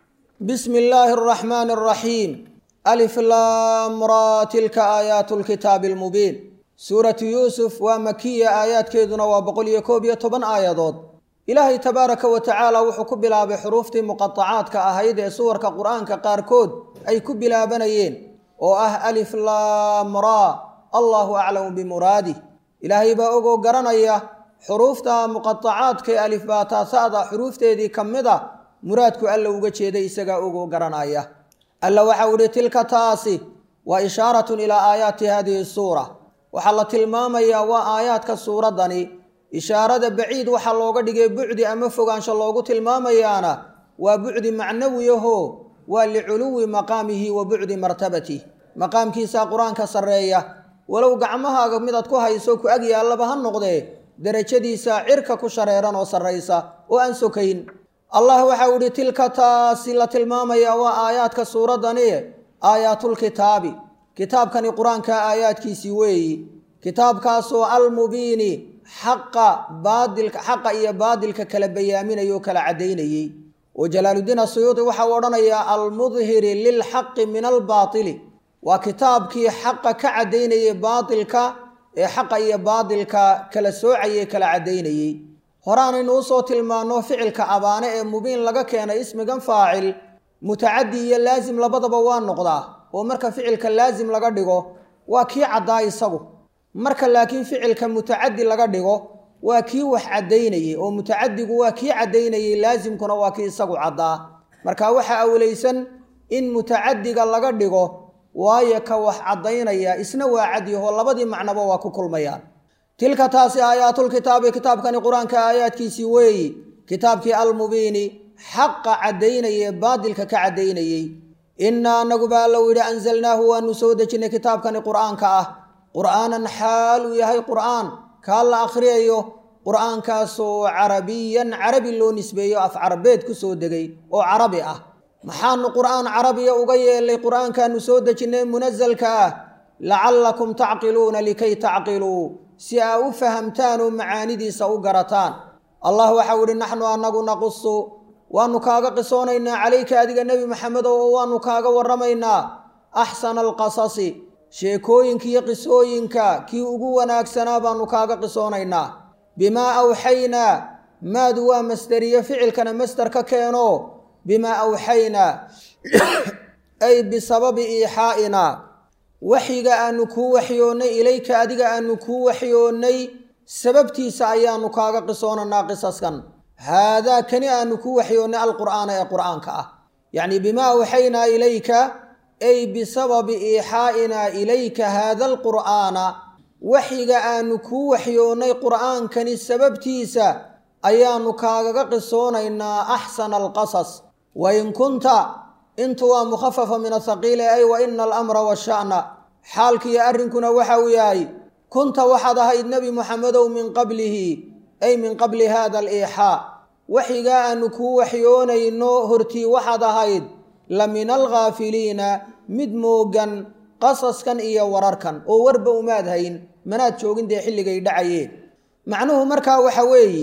bismi illaahi araxmaani araxiim alif laamraa tilka aayaatu lkitaabi almubiin suuratu yuusuf waa makiya aayaadkeeduna waa boqol iyo koob iyo toban aayadood ilaahay tabaaraka wa tacaala wuxuu ku bilaabay xuruuftii muqatacaadka ahayd ee suwarka qur-aanka qaarkood ay ku bilaabanayeen oo ah alif laamraa allahu aclamu bimuraadih ilaahay baa ogoo garanaya xuruufta muqatacaadkae alifbaataasada xuruufteedii ka mid a muraadku alla uga jeeday isagaa ogoo garanaya alla waxau ihi tilka taasi waa ishaaratun ilaa aayaati hadihi suura waxaa la tilmaamayaa waa aayaadka suuraddani ishaarada baciid waxaa looga dhigay bucdi ama fogaansho loogu tilmaamayaana waa bucdi macnawiyaho waa liculuwi maqaamihi wa bucdi martabatih maqaamkiisaa qur-aanka sarreeya walow gacmahaaga midaad ku hayso ku ag yaallaba ha noqdee derajadiisa cirka ku shareeran oo sarraysa oo aan sokayn allah waxau idhi tilka taasi la tilmaamayaa waa aayaadka suuraddani aayaatulkitaabi kitaabkani qur-aanka aayaadkiisii weeyi kitaabkaasoo almubiini xaqa baadilka xaqa iyo baadilka kala bayaaminaya oo kala caddaynayey oo jalaaluddiin asuyuudi waxau odhanayaa almudhiri lilxaqi min albaatili waa kitaabkii xaqa ka caddaynayey baatilka ee xaqa iyo baadilka kala soocayay kala caddaynayey horaanaynu usoo tilmaanno ficilka abaane ee mubiin laga keenay ismigan faacil mutacadi iyo laasim labadaba waa noqdaa oo marka ficilka laasim laga dhigo waa kii caddaa isagu marka laakiin ficilka mutacadi laga dhigo waa kii wax caddaynayey oo mutacadigu waa kii caddaynayey laasimkuna waa kii isagu caddaa marka waxaa awlaysan in mutacadiga laga dhigo waayo ka wax caddaynaya isna waa cadyaho labadii macnoba waa ku kulmayaan tilka taasi aayaatulkitaabi kitaabkani qur-aanka aayaadkiisii weeyi kitaabkii almubiini xaqa caddaynayee baadilka ka caddaynayey innaa anaguba allow yidhi anzalnaahu waanu soo dejinnay kitaabkani qur'aanka ah qur'aanan xaal uu yahay qur'aan kaa la akhriyayo qur'aankaasoo carabiyan carabi loo nisbeeyo af carabeed ku soo degay oo carabi ah maxaanu qur'aan carabiya uga yeelay qur'aankaanu soo dejinnay munasalka ah lacallakum tacqiluuna likay tacqiluu si aa u fahamtaan oo macaanidiisa u garataan allah waxau idhi naxnu anagu naqusu waanu kaaga qisoonaynaa calayka adiga nebi maxamedow oo waanu kaaga warramaynaa axsana alqasasi sheekooyinkiiyo qisooyinka kii ugu wanaagsanaa baanu kaaga qisoonaynaa bimaa awxaynaa maadu waa masderiye ficilkana masder ka keeno bimaa awxaynaa ay bisababi iixaa'inaa waxyiga aanu kuu waxyoonnay ilayka adiga aanu kuu waxyoonnay sababtiisa ayaanu kaaga qisoonanaa qisaskan haadaa kani aanu kuu waxyoonnay alqur'aana ee qur'aanka ah yacnii bimaa awxaynaa ilayka ay bisababi iixaa'inaa ilayka haada alqur'aana waxyiga aanu kuu waxyoonnay qur'aankani sababtiisa ayaanu kaagaga qisoonaynaa axsana alqasas wain kunta intu waa mukhafafa min athaqiile ay wa ina alamra washa'na xaalkiiyo arrinkuna waxa uu yahay kunta waxaad ahayd nebi muxamedow min qablihi ay min qabli hada aliixaa waxyigaa aanu kuu waxyoonayno hortii waxaad ahayd la min alghaafiliina mid moogan qasaskan iyo wararkan oo warba umaad hayn manaad joogin dee xilligay dhacayeen macnuhu markaa waxa weeyi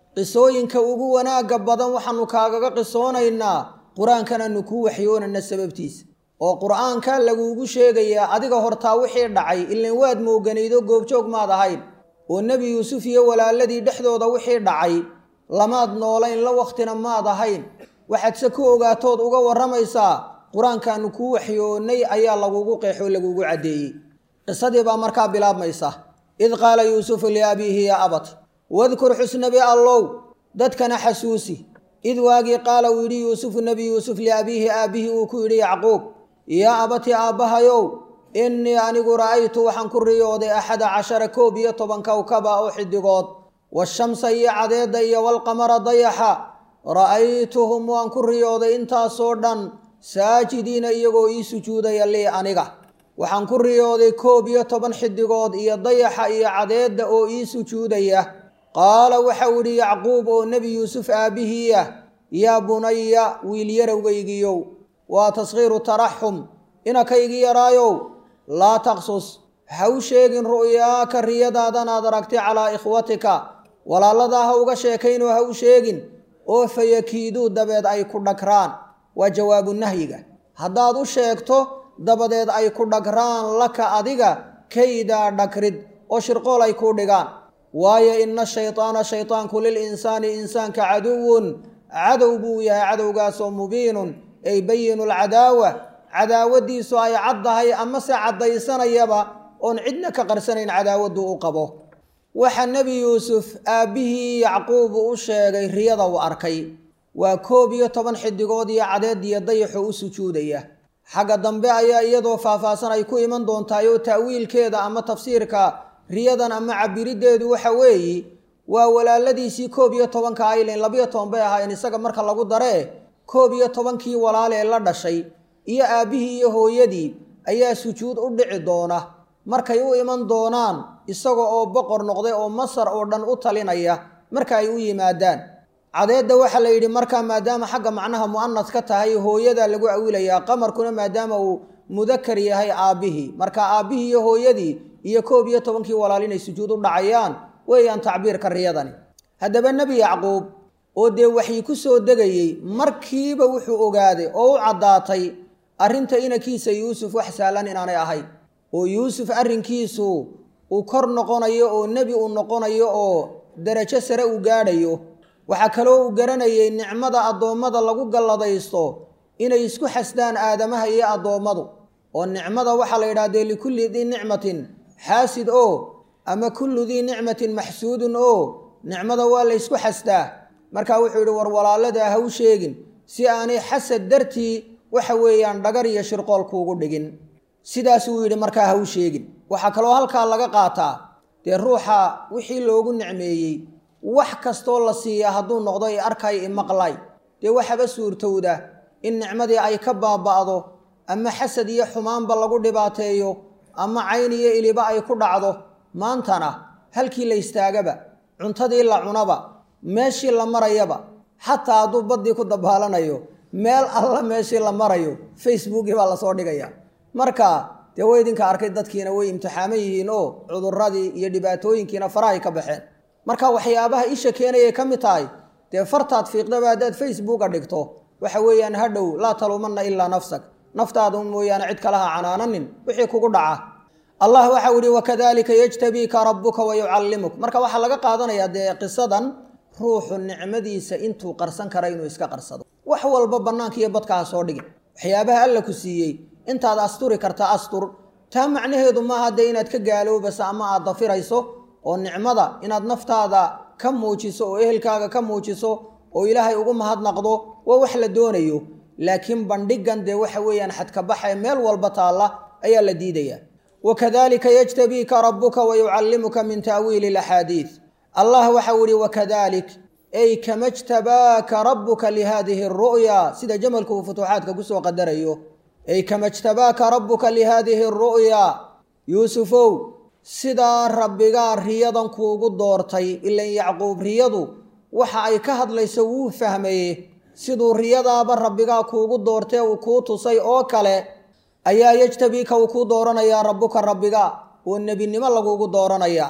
qisooyinka ugu wanaagga badan waxaanu kaagaga qisoonaynaa qur-aankanaanu kuu waxyoonana sababtiisa oo qur-aanka laguugu sheegayaa adiga hortaa wixii dhacay ilan waad mooganaydo goobjoog maad ahayn oo nebi yuusuf iyo walaaladii dhexdooda wixii dhacay lamaad noolayn la wakhtina maad ahayn waxaadse ku ogaatood uga warramaysaa qur-aankaanu kuu waxyoonnay ayaa lagugu qeexoo lagugu caddeeyey qisadii baa markaa bilaabmaysa id qaala yuusufu liabiihi yaa abat wadkur xusnabi allow dadkana xasuusi id waagii qaala uu yidhi yuusufu nebi yuusuf liabiihi aabbihii uu ku yidhi yacquub yaa abati aabbahayow innii anigu ra'aytu waxaan ku riyooday axada cashara koob iyo toban kowkaba oo xidigood washamsa iyo cadeedda iyo walqamara dayaxa ra'aytuhum waan ku riyooday intaasoo dhan saajidiina iyagoo ii sujuudaya lii aniga waxaan ku riyooday koob iyo toban xidigood iyo dayaxa iyo cadeedda oo ii sujuudaya qaala waxau idhi yacquub oo nebi yuusuf aabbihiiah yaa bunaya wiil yarowgaygiyow waa taskhiiru taraxum inakaygi yaraayow laa taqsus ha u sheegin ru'yaaka riyadaadanaad aragtay calaa ikhwatika walaaladaa ha uga sheekaynoo ha u sheegin oo fayakiiduu dabeed ay ku dhagraan waa jawaabu nahyiga haddaad u sheegto dabadeed ay ku dhagraan laka adiga kaydaa dhagrid oo shirqool ay kuu dhigaan waayo ina shaytaana shaytaanku lil insaani insaanka caduwun cadow buu yahay cadowgaasoo mubiinun ay bayinu lcadaawa cadaawadiisu ay caddahay amase caddaysanayaba oon cidna ka qarsanayn cadaawaddu u qabo waxa nebi yuusuf aabbihii yacquubu u sheegay riyada uu arkay waa koob iyo toban xidigood iyo cadeed iyo dayaxo u sujuudaya xagga dambe ayaa iyadoo faahfaahsan ay ku iman doontaay oo ta'wiilkeeda ama tafsiirka riyadan ama cabiriddeedu waxa weeyi waa walaaladiisii koob iyo tobanka aylen labiyo toban bay ahaayeen isaga marka lagu daree koob iyo tobankii walaal ee la dhashay iyo aabbihii iyo hooyadii ayaa sujuud u dhici doona markay u iman doonaan isaga oo boqor noqday oo masar oo dhan u talinaya marka ay u yimaadaan cadeedda waxaa la yidhi markaa maadaama xagga macnaha mu'anas ka tahay hooyadaa lagu awilayaa qamarkuna maadaama uu mudakar yahay aabbihii marka aabbihii iyo hooyadii iyo koob iyo tobankii walaal inay sujuud u dhacayaan weeyaan tacbiirka riyadani haddaba nebi yacquub oo dee waxyi ku soo degayey markiiba wuxuu ogaaday oo u caddaatay arrinta inankiisa yuusuf wax sahlan inaanay ahayn oo yuusuf arrinkiisu uu kor noqonayo oo nebi uu noqonayo oo derajo sare uu gaadhayo waxaa kaloo uu garanayay nicmada addoommada lagu galladaysto inay isku xasdaan aadamaha iyo addoommadu oo nicmada waxaa la yidhaha dee likulli dii nicmatin xaasid oo ama kullu dii nicmatin maxsuudun oo nicmada waa la ysku xasdaa markaa wuxuu yidhi war walaaladaa ha u sheegin si aanay xasad dartii waxa weeyaan dhagar iyo shirqool kuugu dhigin sidaasuu yidhi markaa ha u sheegin waxaa kaloo halkaa laga qaataa dee ruuxa wixii loogu nicmeeyey wax kastoo la siiya hadduu noqdo i arkay i maqlay dee waxaba suurtowda in nicmadii ay ka baaba'do ama xasad iyo xumaanba lagu dhibaateeyo ama cayn iyo iliba ay ku dhacdo maantana halkii la istaagaba cuntadii la cunaba meeshii la marayaba xataa hadduu baddii ku dabaalanayo meel alla meeshii la marayo facebookii baa lasoo dhigaya marka dee way idinka arkay dadkiina way imtixaaman yihiin oo cudurradii iyo dhibaatooyinkiina farahay ka baxeen marka waxyaabaha isha keenayay ka mid tahay dee fartaad fiiqdaba haddaad facebooka dhigto waxa weeyaan hadhow laa taluumanna ilaa nafsak naftaada mooyaane cid kalaha canaananin wixii kugu dhaca allah waxau yihi wakadalika yajtabiika rabuka wayucallimuk marka waxaa laga qaadanayaa dee qisadan ruuxu nicmadiisa intuu qarsan kara inuu iska qarsado wax walba bannaanka iyo badka ha soo dhigin waxyaabaha alla ku siiyey intaad asturi karta astur taa macnaheedu maaha dee inaad ka gaaloobayso ama aad dafirayso oo nicmada inaad naftaada ka muujiso oo ehelkaaga ka muujiso oo ilaahay ugu mahadnaqdo waa wax la doonayo laakiin bandhigan dee waxa weeyaan xadkabaxa meel walba taalla ayaa la diidayaa wakadalika yajtabiika rabuka wayucallimuka min ta'wiili laxaadiid allah waxau ihi wakadalik ay kama jtabaaka rabuka lihadihi aru'ya sida jamalku uu futuuxaadka kusoo qadarayo ay kama jtabaaka rabuka lihadihi aru'ya yuusufow sidaa rabbigaa riyadan kuugu doortay ilan yacquub riyadu waxa ay ka hadlayso wuu fahmaye siduu riyadaaba rabbigaa kuugu doortee uu kuu tusay oo kale ayaa yejtabiika uu kuu dooranayaa rabbuka rabbiga oo nebinimo lagugu dooranayaa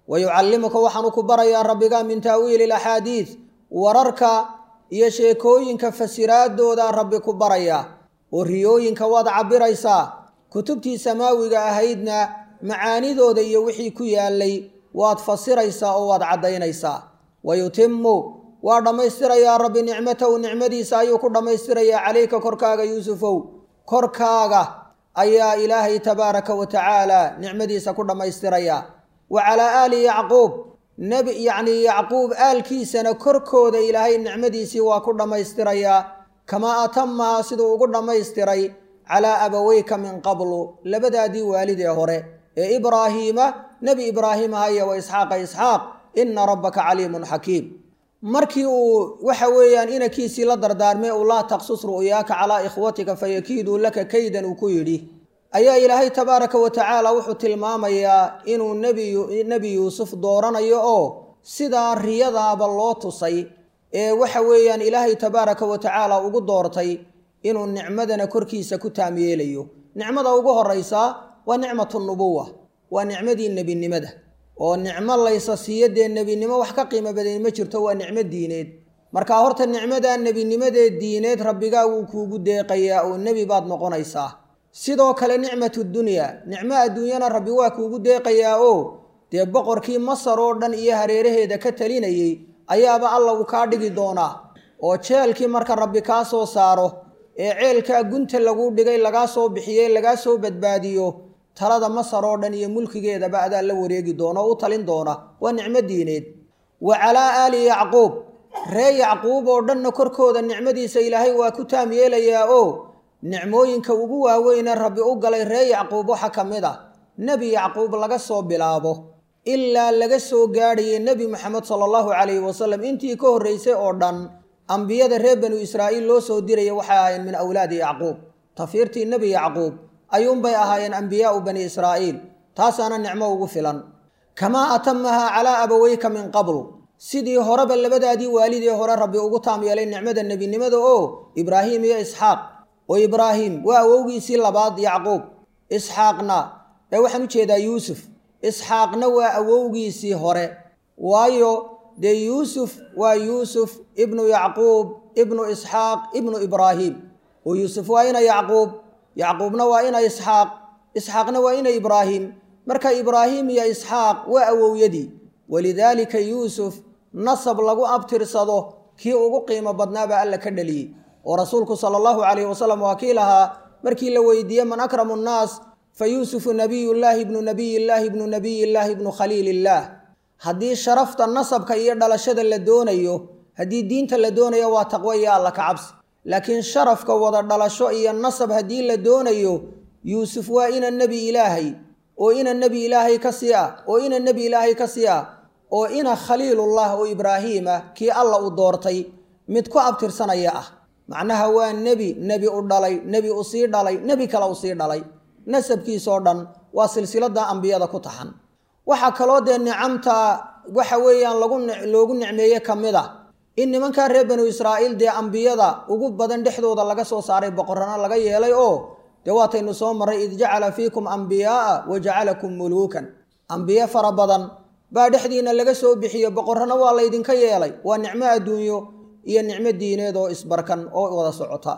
wa yucallimuka waxaanu ku barayaa rabbiga min taawiili alaxaadiid wararka iyo sheekooyinka fasiraadooda rabbi ku barayaa oo riyooyinka waad cabbiraysaa kutubtii samaawiga ahaydna macaanidooda iyo wixii ku yaalay waad fasiraysaa oo waad caddaynaysaa wa yutimu waa dhammaystirayaa rabbi nicmatahu nicmadiisa ayuu ku dhammaystirayaa calayka korkaaga yuusufow korkaaga ayaa ilaahay tabaaraka wa tacaala nicmadiisa ku dhammaystirayaa wa calaa aali yacquub nebi yacnii yacquub aalkiisana korkooda ilaahay nicmadiisii waa ku dhammaystirayaa kamaa atamaha siduu ugu dhammaystiray calaa abaweyka min qablu labadaadii waalid ee hore ee ibraahiima nebi ibraahim ahaya wa isxaaqa isxaaq ina rabbaka caliimun xakiim markii uu waxa weeyaan inankiisii la dardaarmay uu laa taqsus ru'yaaka calaa ikhwatika fayakiiduu laka kaydan uu ku yidhi ayaa ilaahay tabaaraka wa tacaala wuxuu tilmaamayaa inuu nebi yuusuf dooranayo oo sidaa riyadaaba loo tusay ee waxa weeyaan ilaahay tabaaraka wa tacaala ugu doortay inuu nicmadana korkiisa ku taam yeelayo nicmada ugu horaysaa waa nicmatu nubuwa waa nicmadii nebinimada oo nicmo laysa siiyo dee nebinimo wax ka qiimo badan ma jirto waa nicmo diineed marka horta nicmada nebinimadee diineed rabbigaa wuu kuugu deeqayaa oo nebi baad noqonaysaa sidoo kale nicmatu dunya nicmo adduunyana rabbi waa kuugu deeqayaa oo dee boqorkii masar oo dhan iyo hareeraheeda ka talinayey ayaaba alla uu kaa dhigi doonaa oo jeelkii marka rabbi kaa soo saaro ee ceelkaa gunta lagu dhigay lagaa soo bixiyey lagaa soo badbaadiyo talada masar oo dhan iyo mulkigeedaba adaa la wareegi doona oo u talin doona waa nicmo diineed wa calaa aali yacquub ree yacquub oo dhanna korkooda nicmadiisa ilaahay waa ku taam yeelayaa oo nicmooyinka ugu waaweyne rabbi u galay ree yacquub waxa ka mid ah nebi yacquub laga soo bilaabo ilaa laga soo gaadhayay nebi moxamed sala allahu calayhi wasalam intii ka horreysay oo dhan ambiyada reer banu israa'iil loo soo diraya waxay ahaayeen min awlaadi yacquub tafiirtii nebi yacquub ayuunbay ahaayeen ambiyaau bani israa'iil taasaana nicmo ugu filan kamaa atamahaa calaa abaweyka min qablu sidii horeba labadaadii waalidee hore rabbi ugu taam yeelay nicmada nebinimada oo ibraahim iyo isxaaq oo ibraahim waa awowgiisii labaad yacquub isxaaqna ee waxaan u jeedaa yuusuf isxaaqna waa awowgiisii hore waayo dee yuusuf waa yuusuf ibnu yacquub ibnu isxaaq ibnu ibraahim oo yuusuf waa ina yacquub yacquubna waa ina isxaaq isxaaqna waa ina ibraahim marka ibraahim iyo isxaaq waa awowyadii walidaalika yuusuf nasab lagu abtirsado kii ugu qiimo badnaabaa alla ka dhaliyey oo rasuulku sala allahu calayhi wasalam waa kii lahaa markii la weydiiyey man akramu nnaas fa yuusufu nabiyullaahi ibnu nabiyillaahi ibnu nabiyillaahi ibnu khaliilillaah haddii sharafta nasabka iyo dhalashada la doonayo haddii diinta la doonayo waa taqwo iyo alla ka cabsi laakiin sharafka wada dhalasho iyo nasab haddii la doonayo yuusuf waa ina nebi ilaahay oo ina nebi ilaahay ka sii ah oo ina nebi ilaahay ka sii ah oo ina khaliilullah oo ibraahiima kii alla u doortay mid ku abtirsanaya ah macnaha waa nebi nebi u dhalay nebi u sii dhalay nebi kale u sii dhalay nasabkiisoo dhan waa silsilada ambiyada ku taxan waxaa kaloo dee nicamta waxa weeyaan lagu loogu nicmeeye ka mid ah in nimankaa reer banu israa'iil dee ambiyada ugu badan dhexdooda laga soo saaray boqorrano laga yeelay oo dee waataynu soo marray id jacala fiikum ambiyaa'a wa jacalakum muluukan ambiye fara badan baa dhexdiina laga soo bixiye boqorrano waa laydinka yeelay waa nicmo adduunyo iyo nicmo diineed oo isbarkan oo wada socota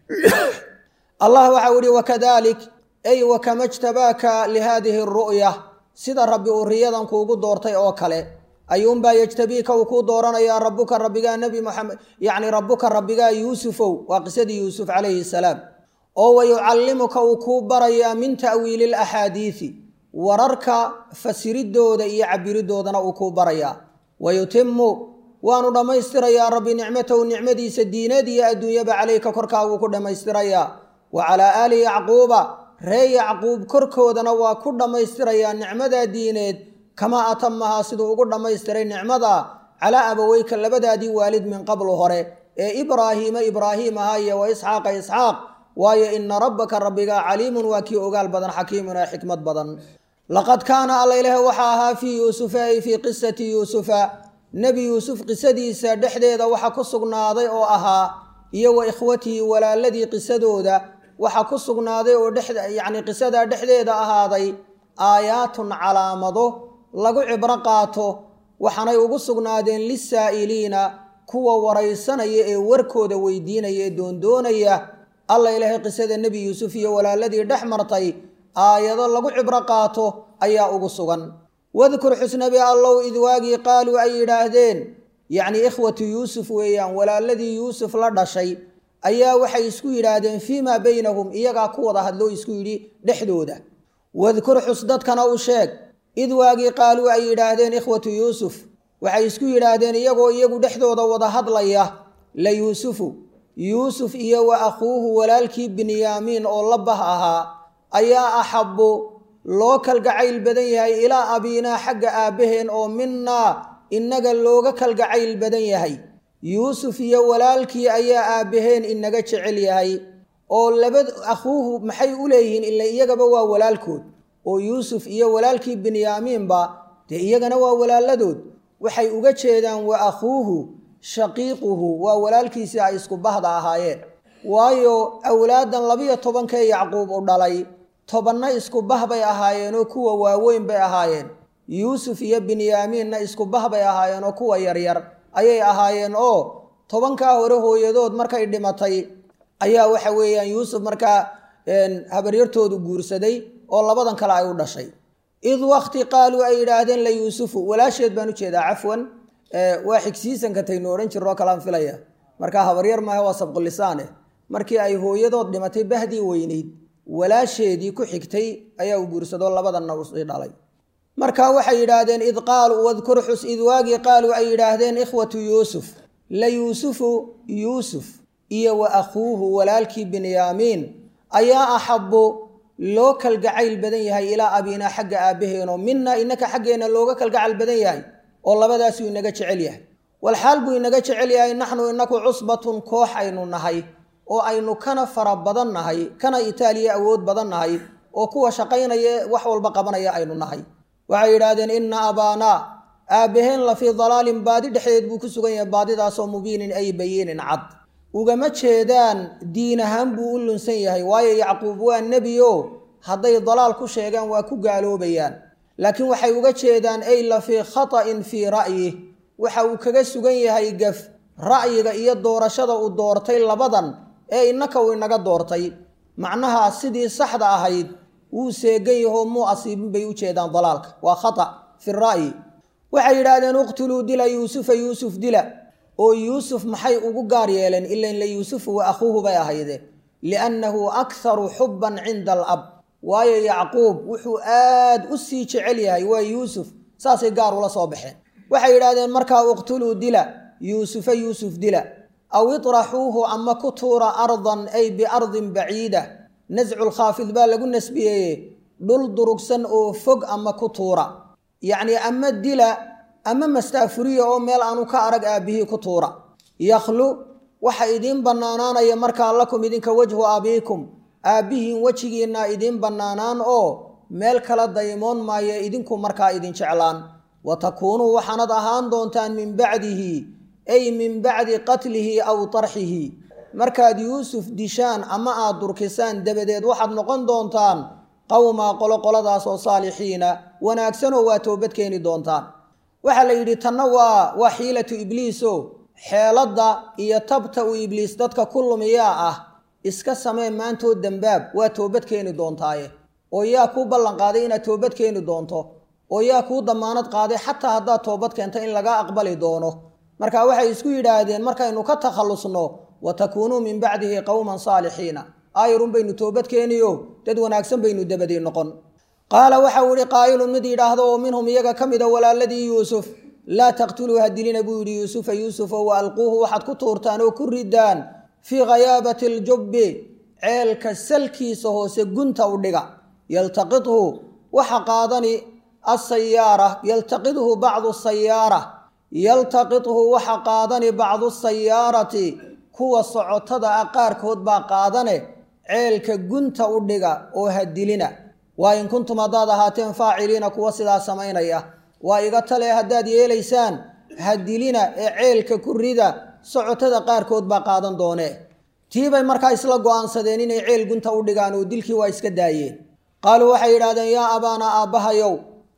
allah waxau ihi wakadalik ay wakama jtabaaka lihaadihi aru'ya sida rabbi uu riyadan kuugu doortay oo kale ayuunbaa yejtabiika uu kuu dooranayaa rabbuka rabbigaa nebi moxamed yacni rabbuka rabbigaa yuusufow waa qisadii yuusuf calayhi salaam oo wa yucallimuka uu kuu barayaa min ta'wiili laxaadiidi wararka fasiridooda iyo cabiridoodana uu kuu barayaa wa yutimu waanu dhammaystirayaa rabbi nicmatahu nicmadiisa diineed iyo adduunyaba calayka korkaaguu ku dhammaystirayaa wa calaa aali yacquuba ree yacquub korkoodana waa ku dhammaystirayaa nicmadaa diineed kamaa atamahaa siduu ugu dhammaystiray nicmada calaa abaweyka labadaadii waalid min qablu hore ee ibraahiima ibraahiim ahaa iyo wa isxaaqa isxaaq waayo ina rabbaka rabbigaa caliimun waa kii ogaal badan xakiimun ee xikmad badan laqad kaana alla ilaah waxaa ahaa fii yuusufa ay fii qisati yuusufa nebi yuusuf qisadiisa dhexdeeda waxa ku sugnaaday oo ahaa iyo wa ikhwatihi walaaladii qisadooda waxa ku sugnaaday oo dhex yacni qisadaa dhexdeeda ahaaday aayaatun calaamado lagu cibro qaato waxaanay ugu sugnaadeen lisaa'iliina kuwa waraysanaya ee warkooda weydiinaya ee doondoonaya alla ilaahay qisada nebi yuusuf iyo walaaladii dhex martay aayado lagu cibro qaato ayaa ugu sugan wadkur xusnabi allow id waagii qaaluu ay yidhaahdeen yacnii ikhwatu yuusuf weeyaan walaaladii yuusuf la dhashay ayaa waxay isku yidhaahdeen fii maa baynahum iyagaa ku wada hadloo isku yidhi dhexdooda wadkur xus dadkana u sheeg id waagii qaaluu ay yidhaahdeen ikhwatu yuusuf waxay isku yidhaahdeen iyagoo iyagu dhexdooda wada hadlaya la yuusufu yuusuf iyo wa akhuuhu walaalkii binyaamiin oo la bah ahaa ayaa axabbu loo kalgacayl badan yahay ilaa abiinaa xagga aabbaheen oo minnaa innaga looga kalgacayl badan yahay yuusuf iyo walaalkii ayaa aabbaheen inaga jecel yahay oo laba akhuuhu maxay u leeyihiin ila iyagaba waa walaalkood oo yuusuf iyo walaalkii binyaamiinba dee iyagana waa walaaladood waxay uga jeedaan wa akhuuhu shaqiiquhu waa walaalkiisii ay isku bahda ahaayeen waayo awlaadan labiyo tobankee yacquub u dhalay tobanna isku bah bay ahaayeenoo kuwa waaweyn bay ahaayeen yuusuf iyo binyaamiinna isku bah bay ahaayeen oo kuwa yaryar ayay ahaayeen oo tobankaa hore hooyadood markay dhimatay ayaa waxa weeyaan yuusuf markaa habaryartoodu guursaday oo labadan kale ay u dhashay id wakti qaaluu ay yidhaahdeen la yuusufu walaasheed baan ujeedaa cafwan waa xigsiisanka taynu odhan jiroo kalaan filaya markaa habaryar maaha waa sabqulisaane markii ay hooyadood dhimatay bahdii weyneyd walaasheedii ku xigtay ayaa u guursadoo labadanna usii dhalay marka waxay yidhaahdeen id qaaluu wadkur xus id waagii qaaluu ay yidhaahdeen ikhwatu yuusuf la yuusufu yuusuf iyo wa akhuuhu walaalkii binyaamiin ayaa axabbu loo kalgacayl badan yahay ilaa abiinaa xagga aabbaheenoo minna inaka xaggeenna looga kalgacal badan yahay oo labadaasuu inaga jecel yahay walxaal buu inaga jecel yahay naxnu inaku cusbatun koox aynu nahay oo aynu kana fara badan nahay kana itaaliya awood badan nahay oo kuwa shaqaynaya wax walba qabanaya aynu nahay waxay yidhaahdeen inna abaanaa aabbaheen la fii dalaalin baadi dhexdeed buu ku sugan yahay baadidaasoo mubiinin ay bayiinin cad ugama jeedaan diin ahaan buu u lunsan yahay waayo yacquub waa nebi o hadday dalaal ku sheegaan waa ku gaaloobayaan laakiin waxay uga jeedaan ay la fii khata'in fii ra'yih waxa uu kaga sugan yahay gaf ra'yiga iyo doorashada uu doortay labadan ee innaka uu inaga doortay macnaha sidii saxda ahayd wuu seegan yahoo muu asiibin bay u jeedaan dalaalka waa khata fi ra'yi waxay yidhaahdeen uqtuluu dila yuusufa yuusuf dila oo yuusuf maxay ugu gaar yeeleen ilan la yuusufu wa akhuuhu bay ahayde liannahu akharu xubban cinda alab waayo yacquub wuxuu aad u sii jecel yahay waa yuusuf saasay gaar ula soo baxeen waxay yidhahdeen markaa uqtuluu dila yuusufa yuusuf dila aw iطraxuuhu ama ku tuura ardan ay biardin baciida nascu lkhaafid baa lagu nasbiyeeye dhul durugsan oo fog ama ku tuura yacnii ama dila ama mastaafuriya oo meel aanu ka arag aabbihii ku tuura yakhlu waxa idiin bannaanaanaya markaa lakum idinka wajhu abiikum aabbihiin wejigiinna idiin bannaanaan oo meel kala daymoon maayo idinku markaa idin jeclaan wa takuunuu waxaanad ahaan doontaan min bacdihi ay min bacdi qatlihi aw tarxihi markaad yuusuf dishaan ama aad durkisaan dabadeed waxaad noqon doontaan qowmaa qoloqoladaas oo saalixiina wanaagsanoo waa toobad keeni doontaan waxaa la yidhi tanna waa waa xiilatu ibliiso xeeladda iyo tabta uu ibliis dadka ku lumiyaa ah iska samee maantoo dembaab waa toobad keeni doontaaye oo yaa kuu ballan qaaday inaad toobad keeni doonto oo yaa kuu damaanad qaaday xataa haddaad toobad keento in laga aqbali doono marka waxay isku yidhaahdeen markaynu ka takhallusno wa takuunuu min bacdihi qowman saalixiina aayarun baynu toobad keeniyo dad wanaagsan baynu dabadii noqon qaala waxau yihi qaa'ilun mid yidhaahdo oo minhum iyaga ka mida walaaladii yuusuf laa taqtuluu ha dilina buu yidhi yuusufa yuusufa wa alquuhu waxaad ku tuurtaan oo ku ridaan fii khayaabati aljubbi ceelka salkiisa hoose gunta u dhiga yaltaqidhu waxa qaadani asayaara yaltaqidhu bacdu sayaara yaltaqidhu waxa qaadani bacdu sayaarati kuwa socotada ah qaarkood baa qaadane ceelka gunta u dhiga oo ha dilina waa in kuntum haddaad ahaateen faaciliina kuwa sidaa samaynaya waa iga tale haddaad yeelaysaan ha dilina ee ceelka ku rida socotada qaarkood baa qaadan doonee tiibay markaa isla go'aansadeen inay ceel gunta u dhigaan oo dilkii waa iska daayeen qaaluu waxay yidhahdeen yaa abaana aabbahayow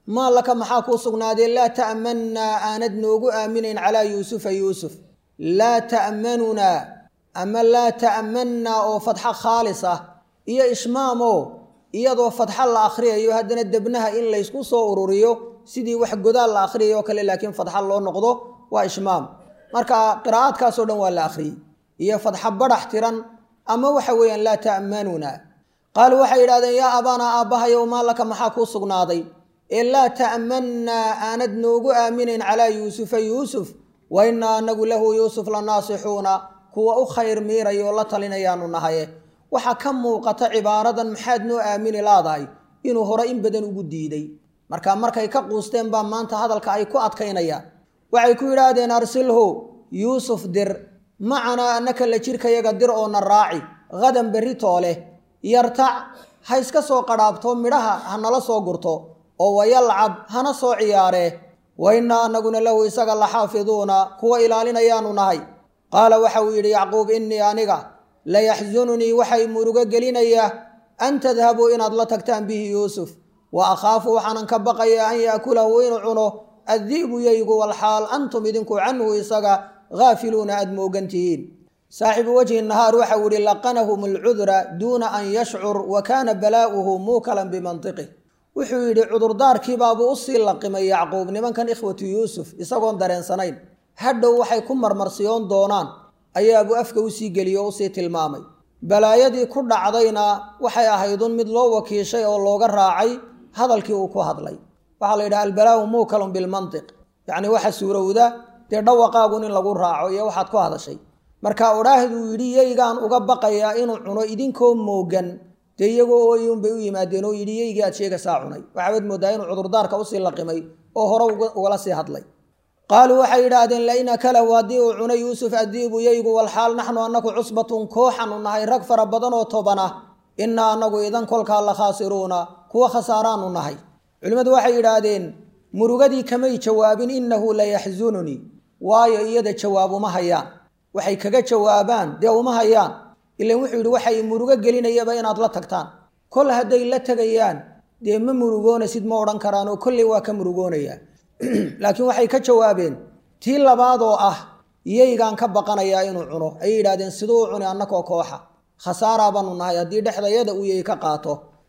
maa laka maxaa kuu sugnaadee laa ta'mannaa aanad noogu aaminayn calaa yuusufa yuusuf laa ta'manunaa ama laa ta'mannaa oo fadxo khaalis ah iyo ishmaamoo iyadoo fadxo la akhriyayo haddana debnaha in laysku soo ururiyo sidii wax godaal la akhriyayo kale laakiin fadxo loo noqdo waa ishmaam marka qiraa'aadkaasoo dhan waa la akhriyey iyo fadxo badhax tiran ama waxa weeyaan laa ta'manunaa qaaluu waxay yidhahdeen yaa abaanaa aabbahayow maa laka maxaa kuu sugnaaday ee laa ta'mannaa aanad noogu aaminayn calaa yuusufa yuusuf wa innaa anagu lahu yuusuf la naasixuuna kuwa u khayr miiraya oo la talinayaanu nahaye waxaa ka muuqata cibaaradan maxaad noo aamini laadahay inuu hore in badan ugu diiday marka markay ka quusteen baa maanta hadalka ay ku adkaynayaan waxay ku yidhaahdeen arsilhu yuusuf dir macanaa annaka la jirkayaga dir oo na raaci hadan berri tooleh yartac ha iska soo qadhaabto midhaha ha nala soo gurto oo wayalcab hana soo ciyaaree wa innaa annaguna lahu isaga la xaafiduuna kuwa ilaalinayaanu nahay qaala waxa uu yidhi yacquub innii aniga layaxsununii waxay murugo gelinayaa an tadhabuu inaad la tagtaan bihi yuusuf wa akhaafu waxaanan ka baqayaa an ya'kulahu inuu cuno addi'bu yaygu walxaal antum idinku canhu isaga haafiluuna aad moogan tihiin saaxibu wajhi nahaar waxau yihi laqanahum alcudra duuna an yashcur wa kaana balaa'uhu muukalan bimantiqih wuxuu yidhi cudurdaarkiibaabuu usii laqimay yacquub nimankan ikhwatu yuusuf isagoon dareensanayn hadhow waxay ku marmarsiyoon doonaan ayaabuu afka usii geliyey oo usii tilmaamay balaayadii ku dhacdayna waxay ahaydun mid loo wakiishay oo looga raacay hadalkii uu ku hadlay waxaa la yidhaha albalaau muukalun bilmantiq yacni waxa suurowda dee dhawaqaagun in lagu raaco iyo waxaad ku hadashay marka odhaahduu yidhi yeygaan uga baqayaa inuu cuno idinkoo moogan dee iyagoo ooyunbay u yimaadeen oo yidhi yeygii aad sheegasaa cunay waxaad moodaa inuu cudurdaarka usii laqimay oo hore ugala sii hadlay qaaluu waxay yidhaahdeen lain akalahu haddii uu cunay yuusuf addi'bu yeygu walxaal naxnu annaku cusbatun kooxanu nahay rag fara badan oo toban ah innaa annagu idan kolkaa la khaasiruuna kuwa khasaaraanu nahay culimmadu waxay yidhaahdeen murugadii kamay jawaabin innahu layaxsununii waayo iyada jawaab uma hayaan waxay kaga jawaabaan dee uma hayaan ilan wuxuu yidhi waxay murugo gelinayaba inaad la tagtaan kol hadday la tegayaan dee ma murugoonaysid ma odhan karaan oo kolley waa ka murugoonayaan laakiin waxay ka jawaabeen tii labaadoo ah yeygaan ka baqanayaa inuu cuno ayay yidhahdeen siduu u cuni annakoo kooxa khasaaraa baanu nahay haddii dhexdayada uu yey ka qaato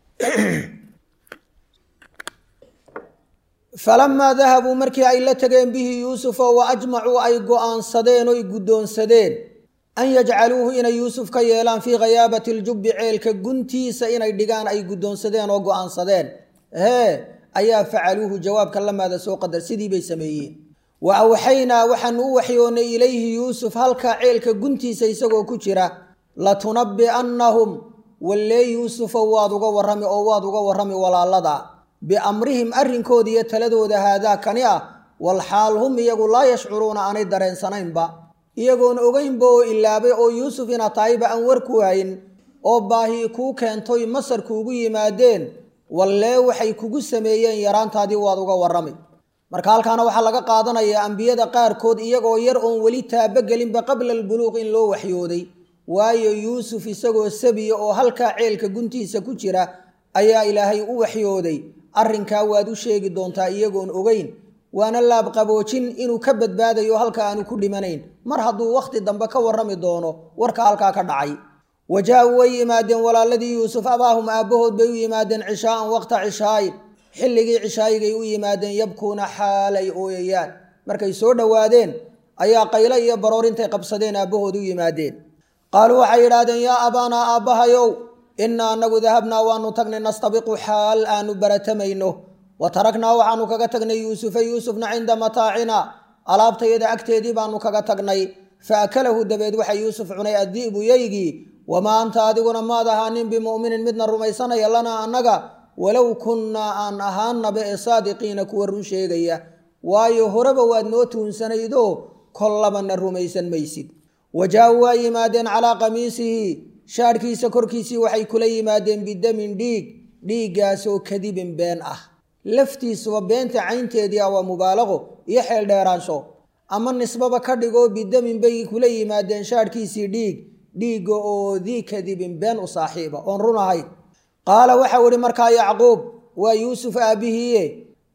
falamaa dahabuu markii ay la tageen bihi yuusufa wa ajmacuu ay go'aansadeen oy guddoonsadeen an yajcaluuhu inay yuusuf ka yeelaan fii khayaabati ljubbi ceelka guntiisa inay dhigaan ay guddoonsadeen oo go'aansadeen hee ayaa facaluuhu jawaabka lamaada soo qadar sidii bay sameeyeen wa awxaynaa waxaanu u waxyoonnay ilayhi yuusuf halkaa ceelka guntiisa isagoo ku jira latunabbi'annahum wallee yuusufow waad uga warrami oo waad uga warrami walaalada biamrihim arrinkooda iyo taladooda haadaa kani ah walxaal hum iyagu laa yashcuruuna aanay dareensanaynba iyagoon ogeynba oo ilaabay oo yuusuf inaad tahayba aan warku hayn oo baahi kuu keentoy masar kuugu yimaadeen wallee waxay kugu sameeyeen yaraantaadii waad uga warrami marka halkaana waxaa laga qaadanayaa ambiyada qaarkood iyagoo yar oon weli taabogelinba qabla albuluuq in loo waxyooday waayo yuusuf isagoo sabiya oo halkaa ceelka guntiisa ku jira ayaa ilaahay u waxyooday arrinkaa waad u sheegi doontaa iyagoon ogeyn waana laabqaboojin inuu ka badbaadayo halka aanu ku dhimanayn mar hadduu wakhti dambe ka warrami doono warka halkaa ka dhacay wajaa-uu way yimaadeen walaaladii yuusuf abaahum aabbahood bay u yimaadeen cishaa'an waqta cishaayin xilligii cishaayigay u yimaadeen yabkuuna xaal ay ooyayaan markay soo dhowaadeen ayaa qayle iyo baroor intay qabsadeen aabbahood u yimaadeen qaaluu waxay yidhaahdeen yaa abaanaa aabbahayow innaa anagu dahabnaa waanu tagnay nastabiqu xaal aanu baratamayno wa taraknaa waxaanu kaga tagnay yuusufa yuusufna cinda mataacina alaabtayada agteedii baanu kaga tagnay fa akalahu dabeed waxa yuusuf cunay addi'bu yeygii wamaa anta adiguna maad ahaanin bimu'minin midna rumaysanaya lanaa annaga walow kunnaa aan ahaanaba ee saadiqiina kuwa run sheegaya waayo horeba waad noo tuunsanaydoo kollabana rumaysan maysid wajaa-uu waa yimaadeen calaa qamiisihi shaadhkiisa korkiisii waxay kula yimaadeen bidamin dhiig dhiiggaasoo kadibin been ah laftiisuba beenta caynteedii ah waa mubaalaqo iyo xeel dheeraansho ama nisbaba ka dhigoo bidamin bay kula yimaadeen shaadhkiisii dhiig dhiigga oo dii kadibin been u saaxiiba oon run ahayn qaala waxau ihi markaa yacquub waa yuusuf aabbihiiye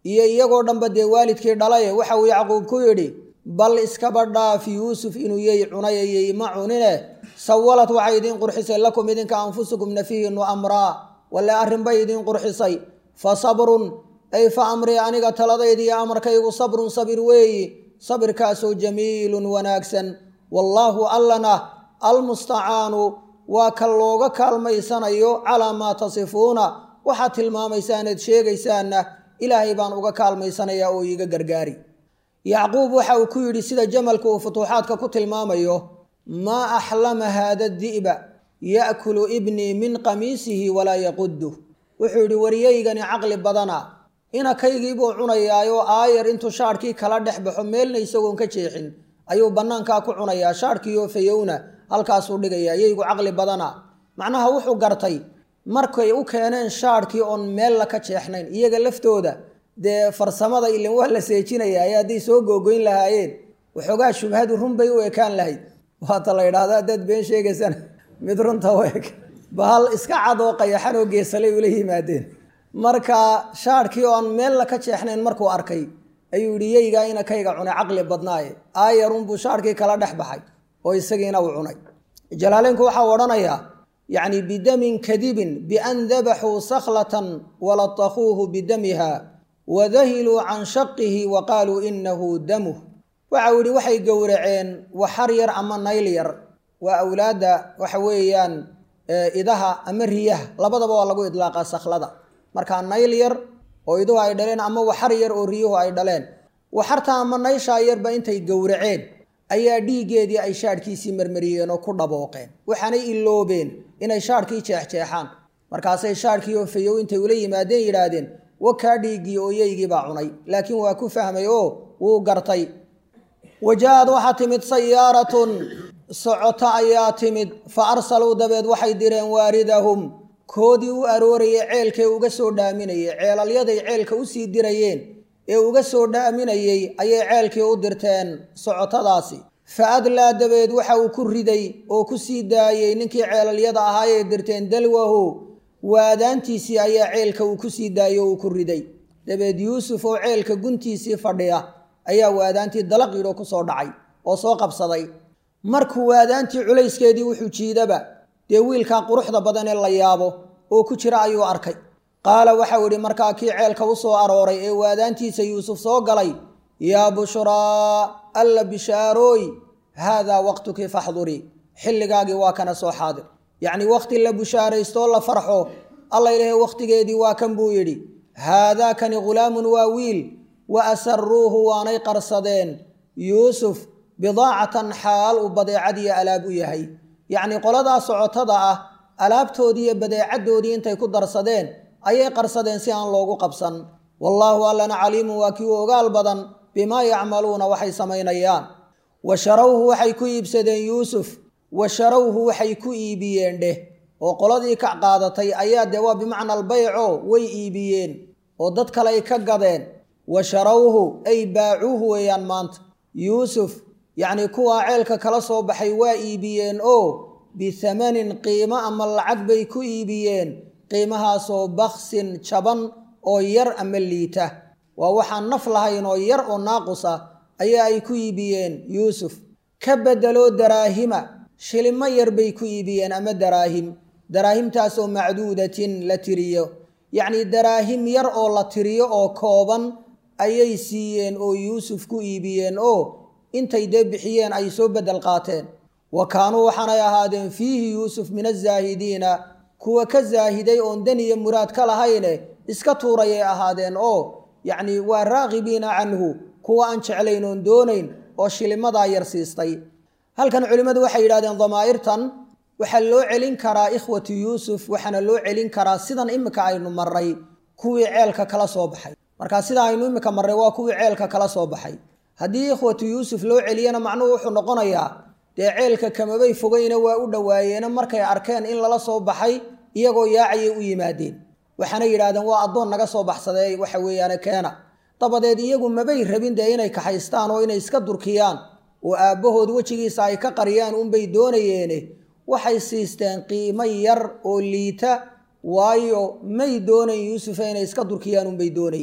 iyo iyagoo dhanba dee waalidkii dhalaye waxa uu yacquub ku yidhi bal iskaba dhaaf yuusuf inuu yey cunaya yey ma cunine sawalad waxay idiin qurxisay lakum idinka anfusukum nafihiinu amraa walle arrinbay idiin qurxisay fa sabrun ay fa amrii aniga taladayda iyo amarkaygu sabrun sabir weeyi sabirkaasoo jamiilun wanaagsan wallaahu allana almustacaanu waa ka looga kaalmaysanayo calaa maa tasifuuna waxaad tilmaamaysaanaad sheegaysaanna ilaahay baan uga kaalmaysanayaa oo iiga gargaari yacquub waxa uu ku yidhi sida jamalka uu futuuxaadka ku tilmaamayo maa axlama haada di'ba ya'kulu ibnii min qamiisihi walaa yaquduh wuxuu yidhi wariyaygani caqli badana inakaygiibuu cunayaayoo aayar intuu shaadhkii kala dhex baxo meelna isagoon ka jeexin ayuu bannaankaa ku cunayaa shaadhkiioo fayowna halkaasuu dhigayaa yaygu caqli badana macnaha wuxuu gartay markay u keeneen shaadhkii oon meella ka jeexnayn iyaga laftooda dee farsamada ilan waa la seejinayaa ee hadday soo googoyn lahaayeen waxoogaa shubhadu run bay u ekaan lahayd waata la yidhaahdo haddaad been sheegaysana mid runta u eg bahal iska cadoo qayaxan oo geesalay ula yimaadeen marka shaadhkii oo aan meella ka jeexnayn markuu arkay ayuu yidhi yeygaa ina kayga cunay caqli badnaaye aayarunbuu shaadhkii kala dhex baxay oo isagiina uu cunay jalaaleynku waxaa odhanayaa yacni bidamin kadibin bian dabaxuu sakhlatan walatakuuhu bidamiha wadahiluu can shaqihi wa qaaluu inahu damuh waxau yidhi waxay gowraceen waxar yar ama nayl yar waa awlaadda waxa weeyaan idaha ama riyaha labadaba waa lagu idlaaqaa sakhlada markaa nayl yar oo iduhu ay dhaleen ama waxar yar oo riyuhu ay dhaleen waxarta ama nayshaa yarba intay gowraceen ayaa dhiiggeedii ay shaadhkiisii marmariyeen oo ku dhabooqeen waxaanay iloobeen inay shaadhkii jeexjeexaan markaasay shaadhkii oo fayow intay ula yimaadeen yidhaahdeen wakaa dhiiggii oo yeygii baa cunay laakiin waa ku fahmay oo wuu gartay waja-ad waxaa timid sayaaratun socoto ayaa timid fa arsaluu dabeed waxay direen waaridahum koodii u aroorayay ceelkee uga soo dhaaminayay ceelalyaday ceelka usii dirayeen ee uga soo dhaaminayey ayay ceelkii u dirteen socotadaasi fa adlaa dabeed waxa uu ku riday oo ku sii daayey ninkii ceelalyada ahaayay dirteen dalwahu waadaantiisii ayaa ceelka uu ku sii daayey oo uu ku riday dabeed yuusuf oo ceelka guntiisii fadhiya ayaa waadaantii dalaqidhoo ku soo dhacay oo soo qabsaday markuu waadaantii culayskeedii wuxuu jiidaba dee wiilkaa quruxda badan ee la yaabo oo ku jira ayuu arkay qaala waxau idhi markaa kii ceelka u soo arooray ee waadaantiisa yuusuf soo galay yaa bushraa alla bishaarooy haadaa waqtukii faxdurii xilligaagii waa kana soo xaadir yacnii wakhti la bushaaraystoo la farxo alla ilaahay wakhtigeedii waa kan buu yidhi haadaakani ghulaamun waa wiil wa asaruuhu waanay qarsadeen yuusuf bidaacatan xaal uu badeecadiiyo alaab u yahay yacnii qoladaa socotada ah alaabtoodii iyo badeecaddoodii intay ku darsadeen ayay qarsadeen si aan loogu qabsan wallaahu allana caliimun waa kii u ogaal badan bimaa yacmaluuna waxay samaynayaan wa sharawhu waxay ku iibsadeen yuusuf wa sharawhu waxay ku iibiyeen dheh oo qoladii ka qaadatay ayaa dee waa bimacna albayco way iibiyeen oo dad kale ay ka gadeen wa sharawhu ay baacuuhu weeyaan maanta yuusuf yacnii kuwaa ceelka kala soo baxay waa iibiyeen oo bihamanin qiimo ama lacag bay ku iibiyeen qiimahaasoo baksin jaban oo yar ama liita waa waxaan naf lahayn oo yar oo naaqus ah ayaa ay ku iibiyeen yuusuf ka beddeloo daraahima shilimo yar bay ku iibiyeen ama daraahim daraahimtaasoo macduudatin la tiriyo yacnii daraahim yar oo la tiriyo oo kooban ayay siiyeen oo yuusuf ku iibiyeen oo intay dee bixiyeen ay soo beddel qaateen wa kaanuu waxaanay ahaadeen fiihi yuusuf min azaahidiina kuwa ka zaahiday oon dan iyo muraad ka lahayne iska tuurayay ahaadeen oo yacnii waa raaqibiina canhu kuwa aan jeclayn oon doonayn oo shilimadaa yar siistay halkan culimmadu waxay yidhahdeen damaa'irtan waxaa loo celin karaa ikhwatu yuusuf waxaana loo celin karaa sidan imika aynu marray kuwii ceelka kala soo baxay markaa sida aynu imika marray waa kuwii ceelka kala soo baxay haddii ikhwatu yuusuf loo celiyana macnuhu wuxuu noqonayaa dee ceelka kamabay fogayna waa u dhowaayeena markay arkeen in lala soo baxay iyagoo yaacayay u yimaadeen waxaana yidhahdeen waa addoon naga soo baxsadee waxa weeyaane keena dabadeed iyagu mabay rabin dee inay kaxaystaan oo inay iska durkiyaan oo aabbahood wejigiisa ay ka qariyaan unbay doonayeene waxay siisteen qiimo yar oo liita waayo may doonayn yuusufa inay iska durkiyaan unbay doonayeen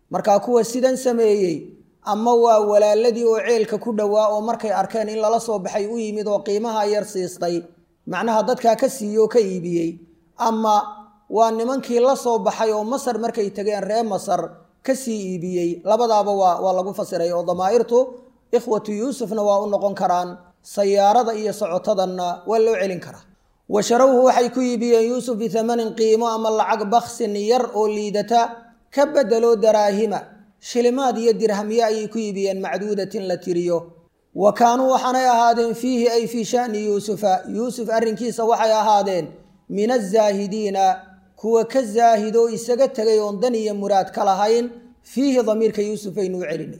markaa kuwa sidan sameeyey ama waa walaaladii oo ceelka ku dhowaa oo markay arkeen in lala soo baxay u yimid oo qiimaha yar siistay macnaha dadkaa ka siiye oo ka iibiyey ama waa nimankii la soo baxay oo masar markay tegeen ree masar kasii iibiyey labadaaba waa waa lagu fasiray oo damaa'irtu ikhwatu yuusufna waa u noqon karaan sayaarada iyo socotadanna waa loo celin karaa wa sharawhu waxay ku iibiyeen yuusuf bitamanin qiimo ama lacag baksin yar oo liidata ka bedelo daraahima shilimaad iyo dirhamyo ayay ku iibiyeen macduudatin la tiriyo wa kaanuu waxaanay ahaadeen fiihi ay fii shani yuusufa yuusuf arrinkiisa waxay ahaadeen min azaahidiina kuwa ka zaahidoo isaga tegay oon dan iyo muraad ka lahayn fiihi damiirka yuusuf aynu u celinay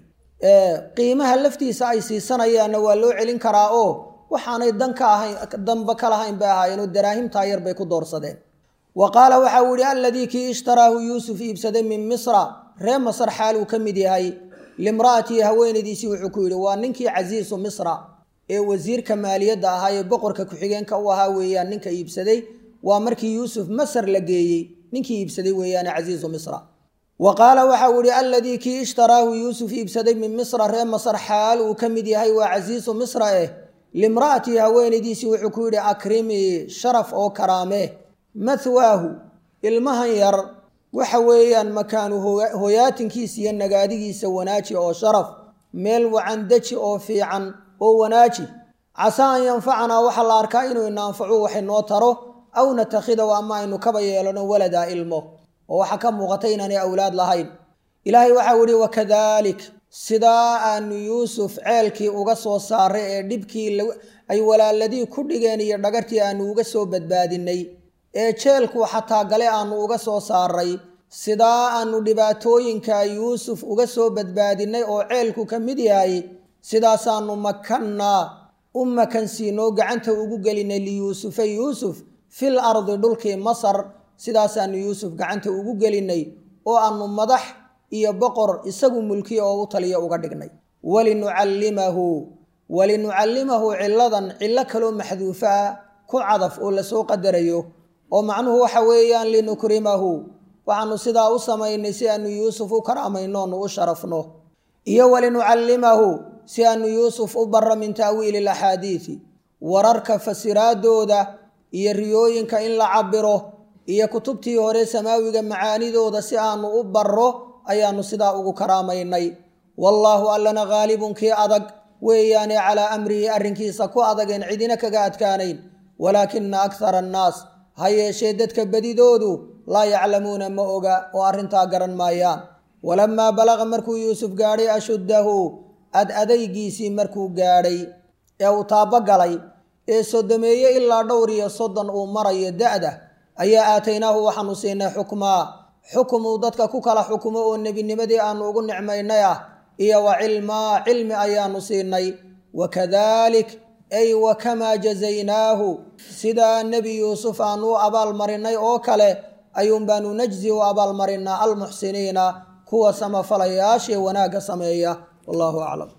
qiimaha laftiisa ay siisanayaanna waa loo celin karaa oo waxaanay dan ka ahayn danba ka lahayn bay ahaayeenoo daraahimtaa yar bay ku doorsadeen wa qaala waxa uu yihi alladii kii ishtaraahu yuusuf iibsaday min misra ree masar xaal uu ka mid yahay limra'atii haweenaydiisii wuxuu ku yidhi waa ninkii casiisu misra ee wasiirka maaliyadda ahaa ee boqorka ku-xigeenka u ahaa weeyaan ninka iibsaday waa markii yuusuf masar la geeyey ninkii iibsaday weeyaane casiisu misra wa qaala waxa uu yihi alladii kii ishtaraahu yuusuf iibsaday min misra ree masar xaal uu ka mid yahay waa casiisu misra eh limra'atii haweenaydiisii wuxuu ku yidhi akrimii sharaf oo karaamee mathwaahu ilmahan yar waxa weeyaan makaanu hoyaatinkiisa iyo nagaadigiisa wanaaji oo sharaf meel wacan deji oo fiican oo wanaaji casaa an yanfacanaa waxaa la arkaa inuu ina anfacu wax inoo taro aw natakhidaw ama aynu kaba yeelano waladaa ilmo oo waxaa ka muuqata inaanay awlaad lahayn ilaahay waxau yihi wakadalik sidaa aanu yuusuf ceelkii uga soo saaray ee dhibkii ay walaaladii ku dhigeen iyo dhagartii aanu uga soo badbaadinay ee jeelku xataa gale aanu uga soo saaray sidaa aanu dhibaatooyinka yuusuf uga soo badbaadinay oo ceelku ka mid yahay sidaasaanu makannaa u makansiinoo gacanta ugu gelinay liyuusufa yuusuf fil ardi dhulkii masar sidaasaanu yuusuf gacanta ugu gelinay oo aanu madax iyo boqor isagu mulkiya oo u taliya uga dhignay walinucallimahu walinucallimahu ciladan cillo kaloo maxduufo ah ku cadaf oo lasoo qadarayo oo macnuhu waxa weeyaan linukrimahu waxaanu sidaa u samaynay si aanu yuusuf u karaamayno onu u sharafno iyo walinucallimahu si aanu yuusuf u barro min ta'wiili alaxaadiidi wararka fasiraadooda iyo riyooyinka in la cabiro iyo kutubtii hore samaawiga macaanidooda si aanu u barro ayaanu sidaa ugu karaamaynay wallaahu allana khaalibun kii adag weeyaane calaa amrihi arrinkiisa ku adageen cidina kaga adkaanayn walaakina akhara annaas ha yeeshee dadka bedidoodu laa yaclamuuna ma oga oo arrintaa garan maayaan walamaa balaqa markuu yuusuf gaadhay ashuddahu ad adaygiisii markuu gaadhay ee uu taabogalay ee sodomeeye ilaa dhowr iyo soddon uu marayo da'da ayaa aataynaahu waxaanu siinay xukmaa xukumuu dadka ku kala xukumo oo nebinimadii aanu ugu nicmaynay ah iyo wa cilmaa cilmi ayaanu siinay wakadalik ay wakamaa jazaynaahu sidaa nebi yuusuf aanu u abaalmarinay oo kale ayuun baanu najzi u abaalmarinaa almuxsiniina kuwa samafalayaashee wanaagga sameeya wallahu aclam